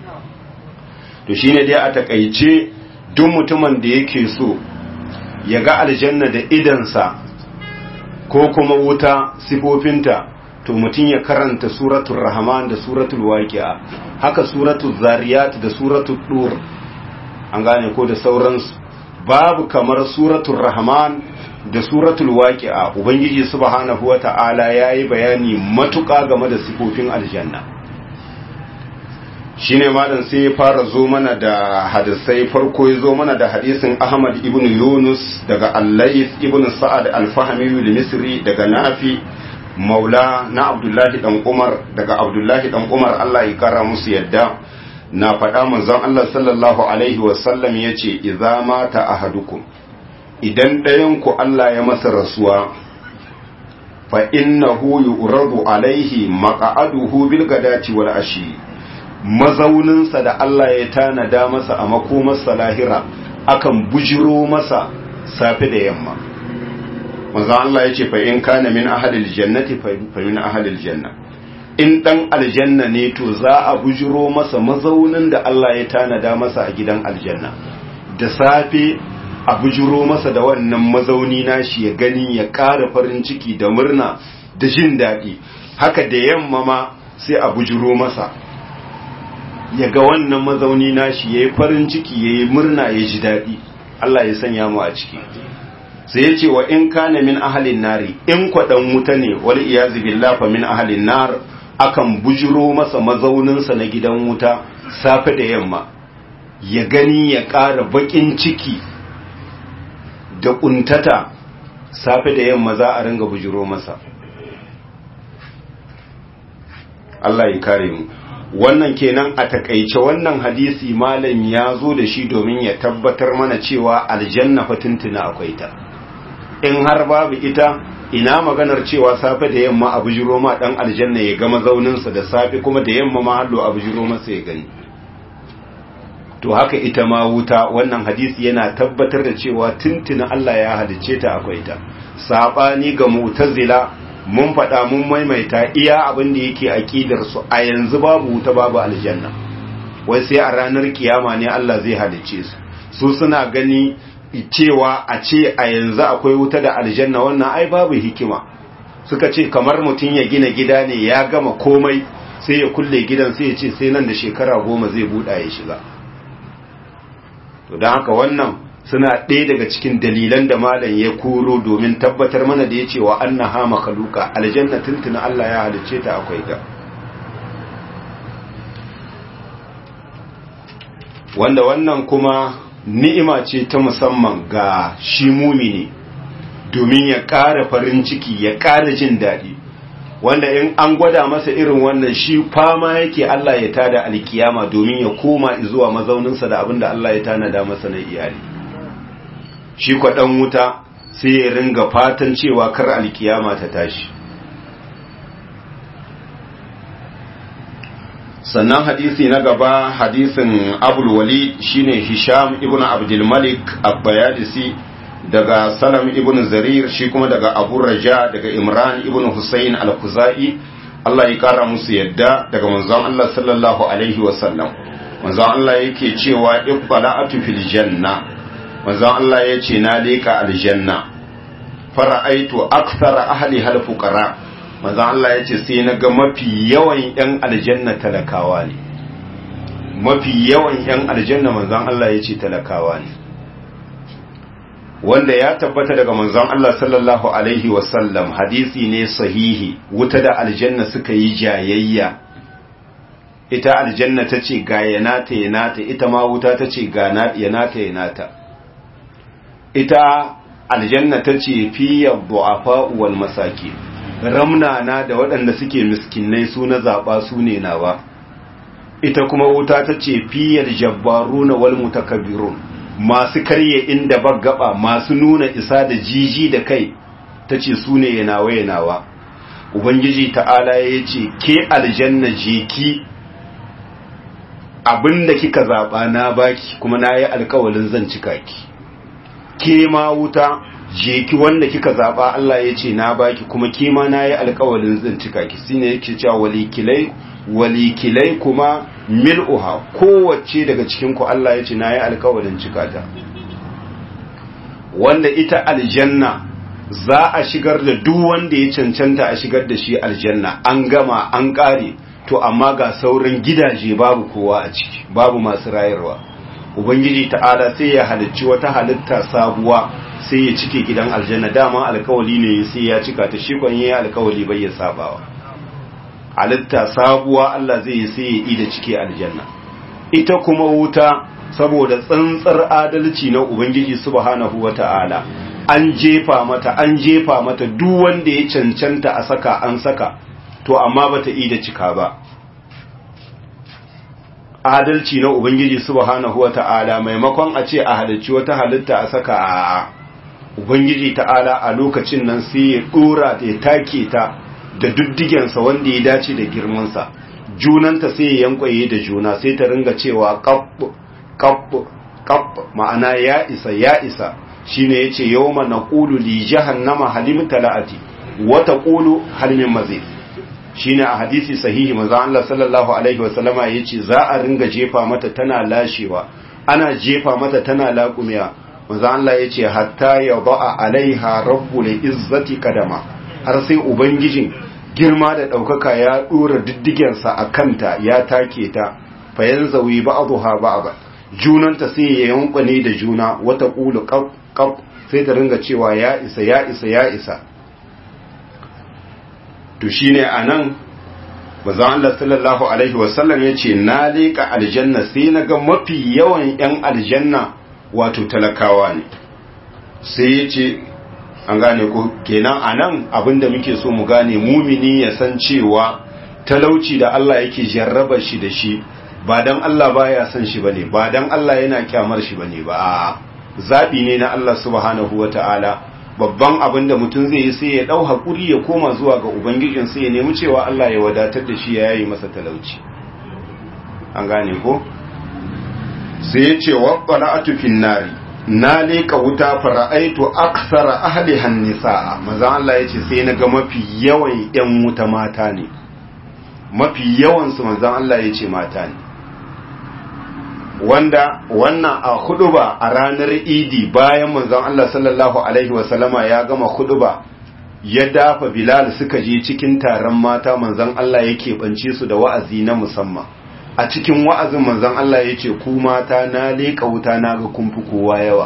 to shine dai a takaice duk mutumin da yake so ya ga aljanna da idansa ko kuma wuta sifofinta to mutum ya karanta suratul rahman da suratul waqi'a haka suratul zariyat da suratul dur an gane ko da sauransu babu kamar suratul rahman da suratul waqi'a ubangiji subhanahu wata'ala yayi bayani matuƙa game da sifofin aljanna shine malam sai ya fara zo mana da hadisai farko ya zo mana da hadisin Ahmad ibn Yunus daga Al-Layth ibn Sa'ad al-Fahmi al-Misri daga Nafi Maula na Abdullahi dan Umar daga Abdullahi dan Umar Allah ya kara musu yadda na faɗa manzon Allah sallallahu alaihi wasallam yace idza mata ahadukum idan ɗayan ku Allah ya masa rasuwa fa innahu yu'radu alaihi maq'aduhu bil gadati wal ashi mazauninsa da Allah ya tanada masa a makomarsa lahira akan bujiro masa safe da yamma manzo Allah ya ce fa in kana min ahadil jannati fa min ahadil janna in dan aljanna ne to za a bujiro masa mazaunin da Allah ya tanada masa a gidan aljanna da safe a bujiro masa da wannan mazauni nashi ya gani ya ƙara farin ciki da murna da jin daɗi haka da yamma ma sai a bujiro masa ya ga wannan mazauni nashi ya yi farin ciki ya yi murna ya ji daɗi Allah ya sanya mu a ciki sai ya ce wa in kana min ahalin nari in kwaɗan wuta ne wal iyazu billah fa min ahalin nar akan bujiro masa mazauninsa na gidan wuta safe da yamma ya gani ya ƙara baƙin ciki da ƙuntata safe da yamma za a ringa bujiro masa Allah ya kare mu wannan kenan a takaice wannan hadisi malam ya zo da shi domin ya tabbatar mana cewa aljanna fa tuntuna akwai ta in har babu ita ina maganar cewa safe da yamma a bujiro ma dan aljanna ya ga mazauninsa da safe kuma da yamma ma hallo a bujiro masa ya gani to haka ita ma wuta wannan hadisi yana tabbatar da cewa tuntuna Allah ya halicce ta akwai ta sabani ga mu'tazila mun faɗa mun maimaita iya abin da yake aƙidar su a yanzu babu wuta babu aljanna wai sai a ranar kiyama ne Allah zai halicce su su suna gani cewa a ce a yanzu akwai wuta da aljanna wannan ai babu hikima suka ce kamar mutum ya gina gida ne ya gama komai sai ya kulle gidan sai ya ce sai nan da shekara goma zai buɗa ya shiga to don haka wannan suna ɗaya daga cikin dalilan da malam ya koro domin tabbatar mana da ya ce wa an na hama kaluka aljanna tuntuna Allah ya halicce ta akwai ga wanda wannan kuma ni'ima ce ta musamman ga shi mumini domin ya ƙara farin ciki ya ƙara jin daɗi wanda in an gwada masa irin wannan shi fama yake Allah ya tada alkiyama domin ya koma zuwa mazauninsa da abinda Allah ya tanada masa na iyali shi kwaɗan wuta sai ya ringa fatan cewa kar alkiyama ta tashi sannan hadisi na gaba hadisin abul walid shine hisham ibn abdul malik abbayadisi daga salam ibn zarir shi kuma daga abu raja daga imran ibn husayn al-kuzai Allah ya kara musu yadda daga manzon Allah sallallahu alaihi wasallam manzon Allah yake cewa ibbala'atu fil janna manzon Allah yace na leka aljanna fara'aitu akthara ahli hal fuqara manzon Allah yace sai na ga mafi yawan yan aljanna talakawa ne mafi yawan yan aljanna manzon Allah yace talakawa ne wanda ya tabbata daga manzon Allah sallallahu alaihi wasallam hadisi ne sahihi wuta da aljanna suka yi jayayya ita aljanna ta ce ga yanata yanata ita ma wuta ta ce ga yanata yanata ita aljanna ta ce fiye du'afa wal masaki ramnana da waɗanda suke miskinai su na zaɓa su ne nawa ita kuma wuta ta ce fiye jabbaruna wal mutakabbirun masu karye inda baggaba masu nuna isa da jiji da kai ta ce su ne yanawa yanawa ubangiji ta'ala ya ce ke aljanna je ki abinda kika zaɓa na baki kuma na yi alkawalin zan cika ki ke ma wuta je ki wanda kika zaɓa Allah ya ce na baki kuma ke ma na yi alkawalin zan cika ki shine yake cewa walikilai walikilai kuma mil'uha kowace daga cikinku Allah ya ce na yi alkawarin cikata wanda ita aljanna za a shigar da duk wanda ya cancanta a shigar da shi aljanna an gama an ƙare to amma ga sauran gidaje babu kowa a ciki babu masu rayarwa ubangiji ta'ala sai ya halicci wata halitta sabuwa sai ya cike gidan aljanna dama alkawali ne sai ya cika ta shi kwan yayi alkawali bai ya sabawa halitta sabuwa Allah zai yi sai ya yi da cike aljanna ita kuma wuta saboda tsantsar adalci na ubangiji subhanahu wata'ala an jefa mata an jefa mata duk wanda ya cancanta a saka an saka to amma bata yi da cika ba adalci na ubangiji subhanahu wata'ala maimakon a ce a halicci wata halitta a saka a ubangiji ta'ala a lokacin nan sai ya dora da ya take ta da duddigensa wanda ya dace da girmansa junanta sai ya yankwaye da juna sai ta ringa cewa kapp kapp kapp ma'ana ya isa ya isa shine yace yawma naqulu li jahannama halim talati wa taqulu hal min mazid shine a hadisi sahihi manzo Allah sallallahu alaihi wasallama yace za a ringa jefa mata tana lashewa ana jefa mata tana laƙumiya manzo Allah yace hatta yada'a alaiha rabbul izzati kadama har sai ubangijin girma da ɗaukaka ya ɗora diddigensa a kanta ya take ta fayan zawi ba a zuha ba ba junanta sai ya yankwane da juna wata ƙulu ƙaf sai ta ringa cewa ya isa ya isa ya isa to shi ne a nan bazan Allah sallallahu Alaihi wasallam ya ce na leƙa aljanna sai na ga mafi yawan 'yan aljanna wato talakawa ne sai ya ce an gane ko kenan anan abinda muke so mu gane mumini ya san cewa talauci da Allah yake jarraba shi da shi ba dan Allah baya son shi bane ba dan Allah yana kyamar shi bane ba a zabi ne na Allah subhanahu wataala babban abin da mutum zai yi sai ya dau hakuri ya koma zuwa ga ubangijin sai ya nemi cewa Allah ya wadatar da shi ya yi masa talauci an gane ko sai ya ce wa qala'atu fin nari na leka wuta fara'aitu aksara ahlihan nisaa maza Allah yace sai na ga mafi yawan yan wuta mata ne mafi yawan su manzon Allah yace mata ne wanda wannan a huduba a ranar idi bayan manzon Allah sallallahu alaihi wasallama ya gama huduba ya dafa Bilal suka je cikin taron mata manzon Allah yake bance su da wa'azi na musamman a cikin wa'azin manzon Allah ya ce ku mata na leƙa wuta na ga kumfi kowa yawa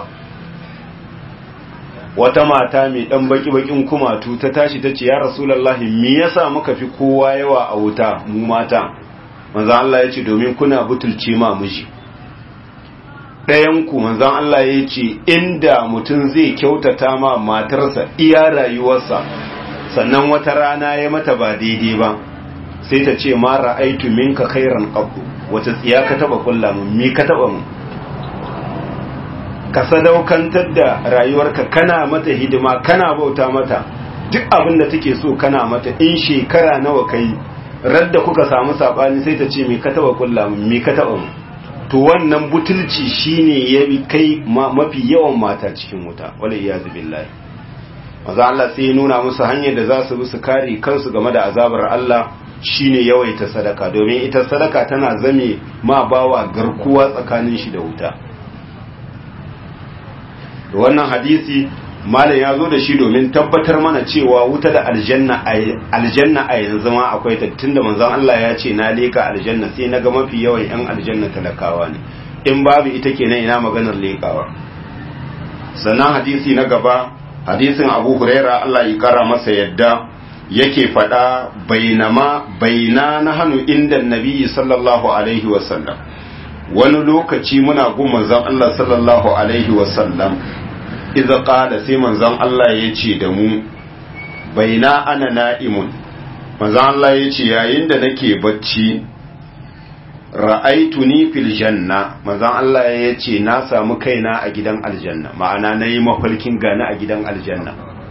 wata mata mai ɗan baki-bakin kumatu ta tashi ta ce ya rasulallahi me yasa muka fi kowa yawa a wuta mu mata manzon Allah ya ce domin kuna butulce ma miji ɗayanku manzon Allah ya ce inda mutum zai kyautata ma matarsa iya rayuwarsa sannan wata rana ya mata ba daidai ba sai ta ce ma ra'aitu minka khairan qabdu wata tsiya ka taba kulla mun mi ka taba mun ka sadaukantar da rayuwarka kana mata hidima kana bauta mata duk abin da take so kana mata in shekara nawa kai radda kuka samu sabani sai ta ce me ka taba kulla me ka taba mu to wannan butulci shine ya kai mafi yawan mata cikin wuta wala iyazu billahi maza Allah sai ya nuna musu hanyar da za su bi su kare kansu game da azabar Allah shine yawaita sadaka domin ita sadaka tana zame ma bawa garkuwa tsakanin shi da wuta wannan hadisi malam ya zo da shi domin tabbatar mana cewa wuta da aljanna aljanna a yanzu ma akwai ta tunda manzon Allah ya ce na leka aljanna sai na ga mafi yawan yan aljanna talakawa ne in babu ita kenan ina maganar lekawa sannan hadisi na gaba hadisin Abu Huraira Allah ya kara masa yadda yake faɗa bainama baina na hannu inda nabi sallallahu alaihi wasallam wani lokaci muna gun manzon Allah sallallahu alaihi wasallam idza qala sai manzon Allah ya ce da mu baina ana na'imun manzon Allah ya ce yayin da nake bacci ra'aituni fil janna manzon Allah ya ce na samu kaina a gidan aljanna ma'ana nayi mafalkin gani a gidan aljanna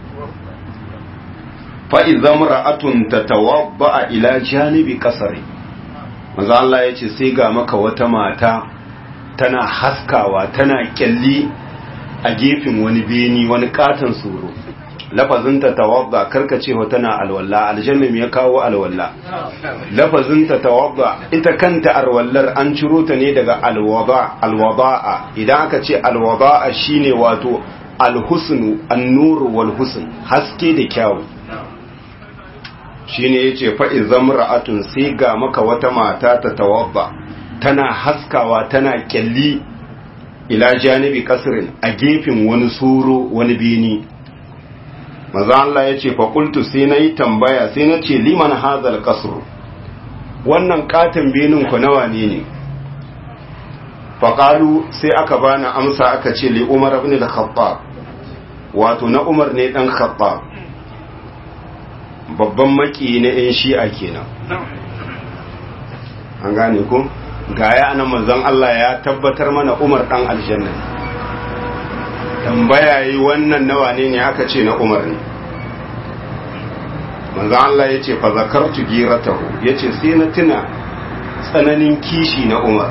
fa'iza mura'atun ta tawabba ila janibi kasari maza Allah ya ce sai ga maka wata mata tana haskawa tana kyalli a gefen wani beni wani katon suro lafazinta tawabba karkacewa tana alwalla aljanna ya kawo alwalla lafazinta tawabba ita kanta alwallar an ciro ta ne daga alwada'a idan aka ce alwada'a shine wato alhusnu annuru wal husn haske da kyawu shine yace fa izam ra'atun sai ga maka wata mata ta tawabba tana haskawa tana kyalli ila janibi kasrin a gefen wani suro wani bini maza Allah yace fa qultu sai nayi tambaya sai nace liman hazal qasr wannan katin binin ku nawa ne ne fa qalu sai aka bani amsa aka ce li umar ibn al-khattab wato na umar ne dan khattab babban maki na 'yan shi'a kenan an gane ku gaya anan manzon Allah ya tabbatar mana Umar dan aljanna tambaya yi wannan nawa ne ne aka ce na Umar ne manzon Allah ya ce fa zakartu giratahu ya ce sai na tuna tsananin kishi na Umar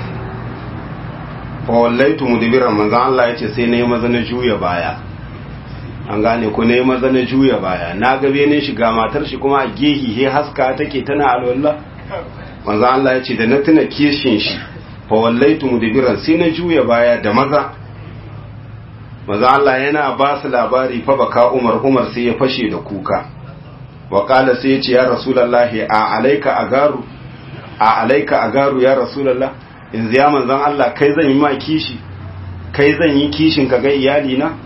fa wallaitu mudbiran manzon Allah ya ce sai na yi maza na juya baya an gane ko nayi maza na juya baya na ga benin shiga matar shi kuma a gehi he haska take tana alwala manzo Allah ya ce da na tuna kishin shi fa wallaitu mudbiran sai na juya baya da maza manzo Allah yana ba su labari fa baka Umar Umar sai ya fashe da kuka wa qala sai ya ce ya rasulullahi a alaika agaru a alaika agaru ya rasulullah in ziya manzon Allah kai zan yi ma kishi kai zan yi kishin ka ga iyali na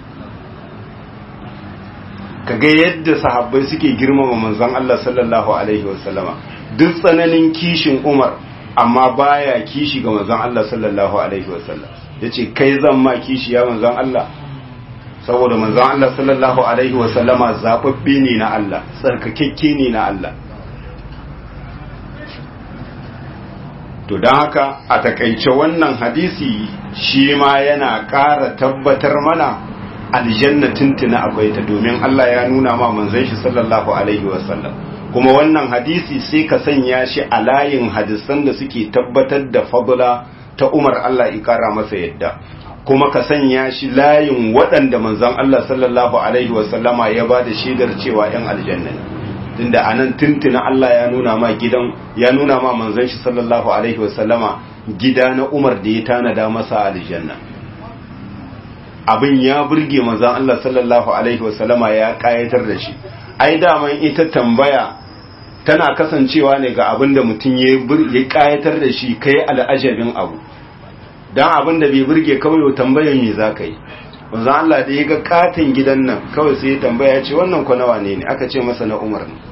kaga yadda sahabbai suke girmama manzon Allah sallallahu alaihi wasallama duk tsananin kishin Umar amma baya kishi ga manzon Allah sallallahu alaihi wasallam yace kai zan ma kishi ya manzon Allah saboda manzon Allah sallallahu alaihi wasallama zababbe ne na Allah tsarkakekke ne na Allah to don haka a takaice wannan hadisi shi ma yana ƙara tabbatar mana aljanna tuntuna akwai ta domin Allah ya nuna ma manzon shi sallallahu alaihi wasallam kuma wannan hadisi sai ka sanya shi a layin hadisan da suke tabbatar da fadla ta Umar Allah ya kara masa yadda kuma ka sanya shi layin waɗanda manzon Allah sallallahu alaihi wasallama ya ba da shaidar cewa ‘yan aljanna ne tunda anan tuntuna Allah ya nuna ma gidan ya nuna ma manzon shi sallallahu alaihi wasallama gida na Umar da ya tanada masa aljanna abin ya burge manzon Allah sallallahu alaihi wasallama ya kayatar da shi ai daman ita tambaya tana kasancewa ne ga abin da mutum ya kayatar da shi kai al'ajabin abu dan abin da bai burge kawai tambayar me za ka yi manzon Allah da ya ga katin gidan nan kawai sai ya tambaya ya ce wannan kwa nawa ne ne aka ce masa na Umar ne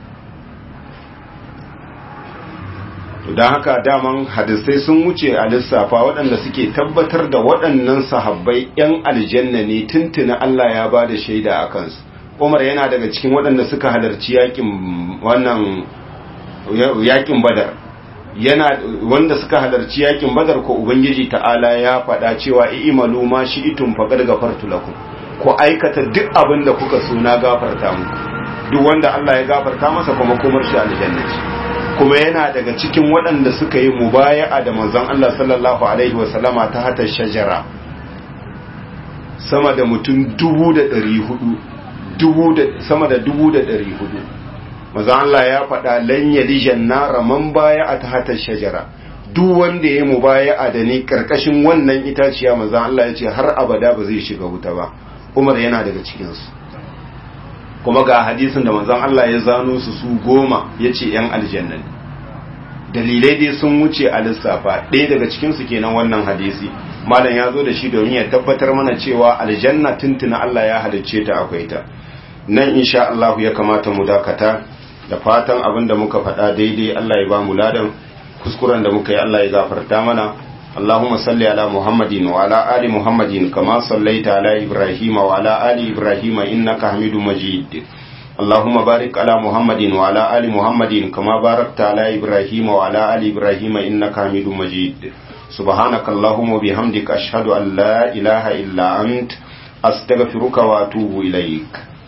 don haka daman hadisai sun wuce a lissafa waɗanda suke tabbatar da waɗannan sahabbai 'yan aljanna ne tuntuna Allah ya ba da shaida a kansu umar yana daga cikin waɗanda suka halarci yakin wannan yakin badar yana wanda suka halarci yakin badar ko ubangiji ta'ala ya faɗa cewa i'malu ma shi'tum faqad ghafartu lakum ku aikata duk abin da kuka so na gafarta muku duk wanda Allah ya gafarta masa kuma komar shi aljanna ce kuma yana daga cikin waɗanda suka yi mubaya'a da manzon Allah sallallahu alaihi wasallama ta hata shajara sama da mutum dubu da ɗari hudu dubu da sama da dubu da ɗari hudu manzon Allah ya faɗa lan yalijan nara man baya'a ta hata shajara duk wanda ya yi mubaya'a da ni karkashin wannan itaciya manzon Allah ya ce har abada ba zai shiga wuta ba Umar yana daga cikinsu kuma ga hadisin da manzon Allah ya zano su su goma ya ce ‘yan aljanna ne dalilai dai sun wuce a lissafa ɗaya daga cikinsu kenan wannan hadisi malam ya zo da shi domin ya tabbatar mana cewa aljanna tuntuna Allah ya halicce ta akwai ta nan insha Allah ya kamata mu dakata da fatan abin da muka faɗa daidai Allah ya ba mu ladan kuskuren da muka yi Allah ya gafarta mana اللهم صل على محمد وعلى آل محمد كما صليت على إبراهيم وعلى آل إبراهيم إنك حميد مجيد اللهم بارك على محمد وعلى آل محمد كما باركت على إبراهيم وعلى آل إبراهيم إنك حميد مجيد سبحانك اللهم وبحمدك أشهد أن لا إله إلا أنت أستغفرك وأتوب إليك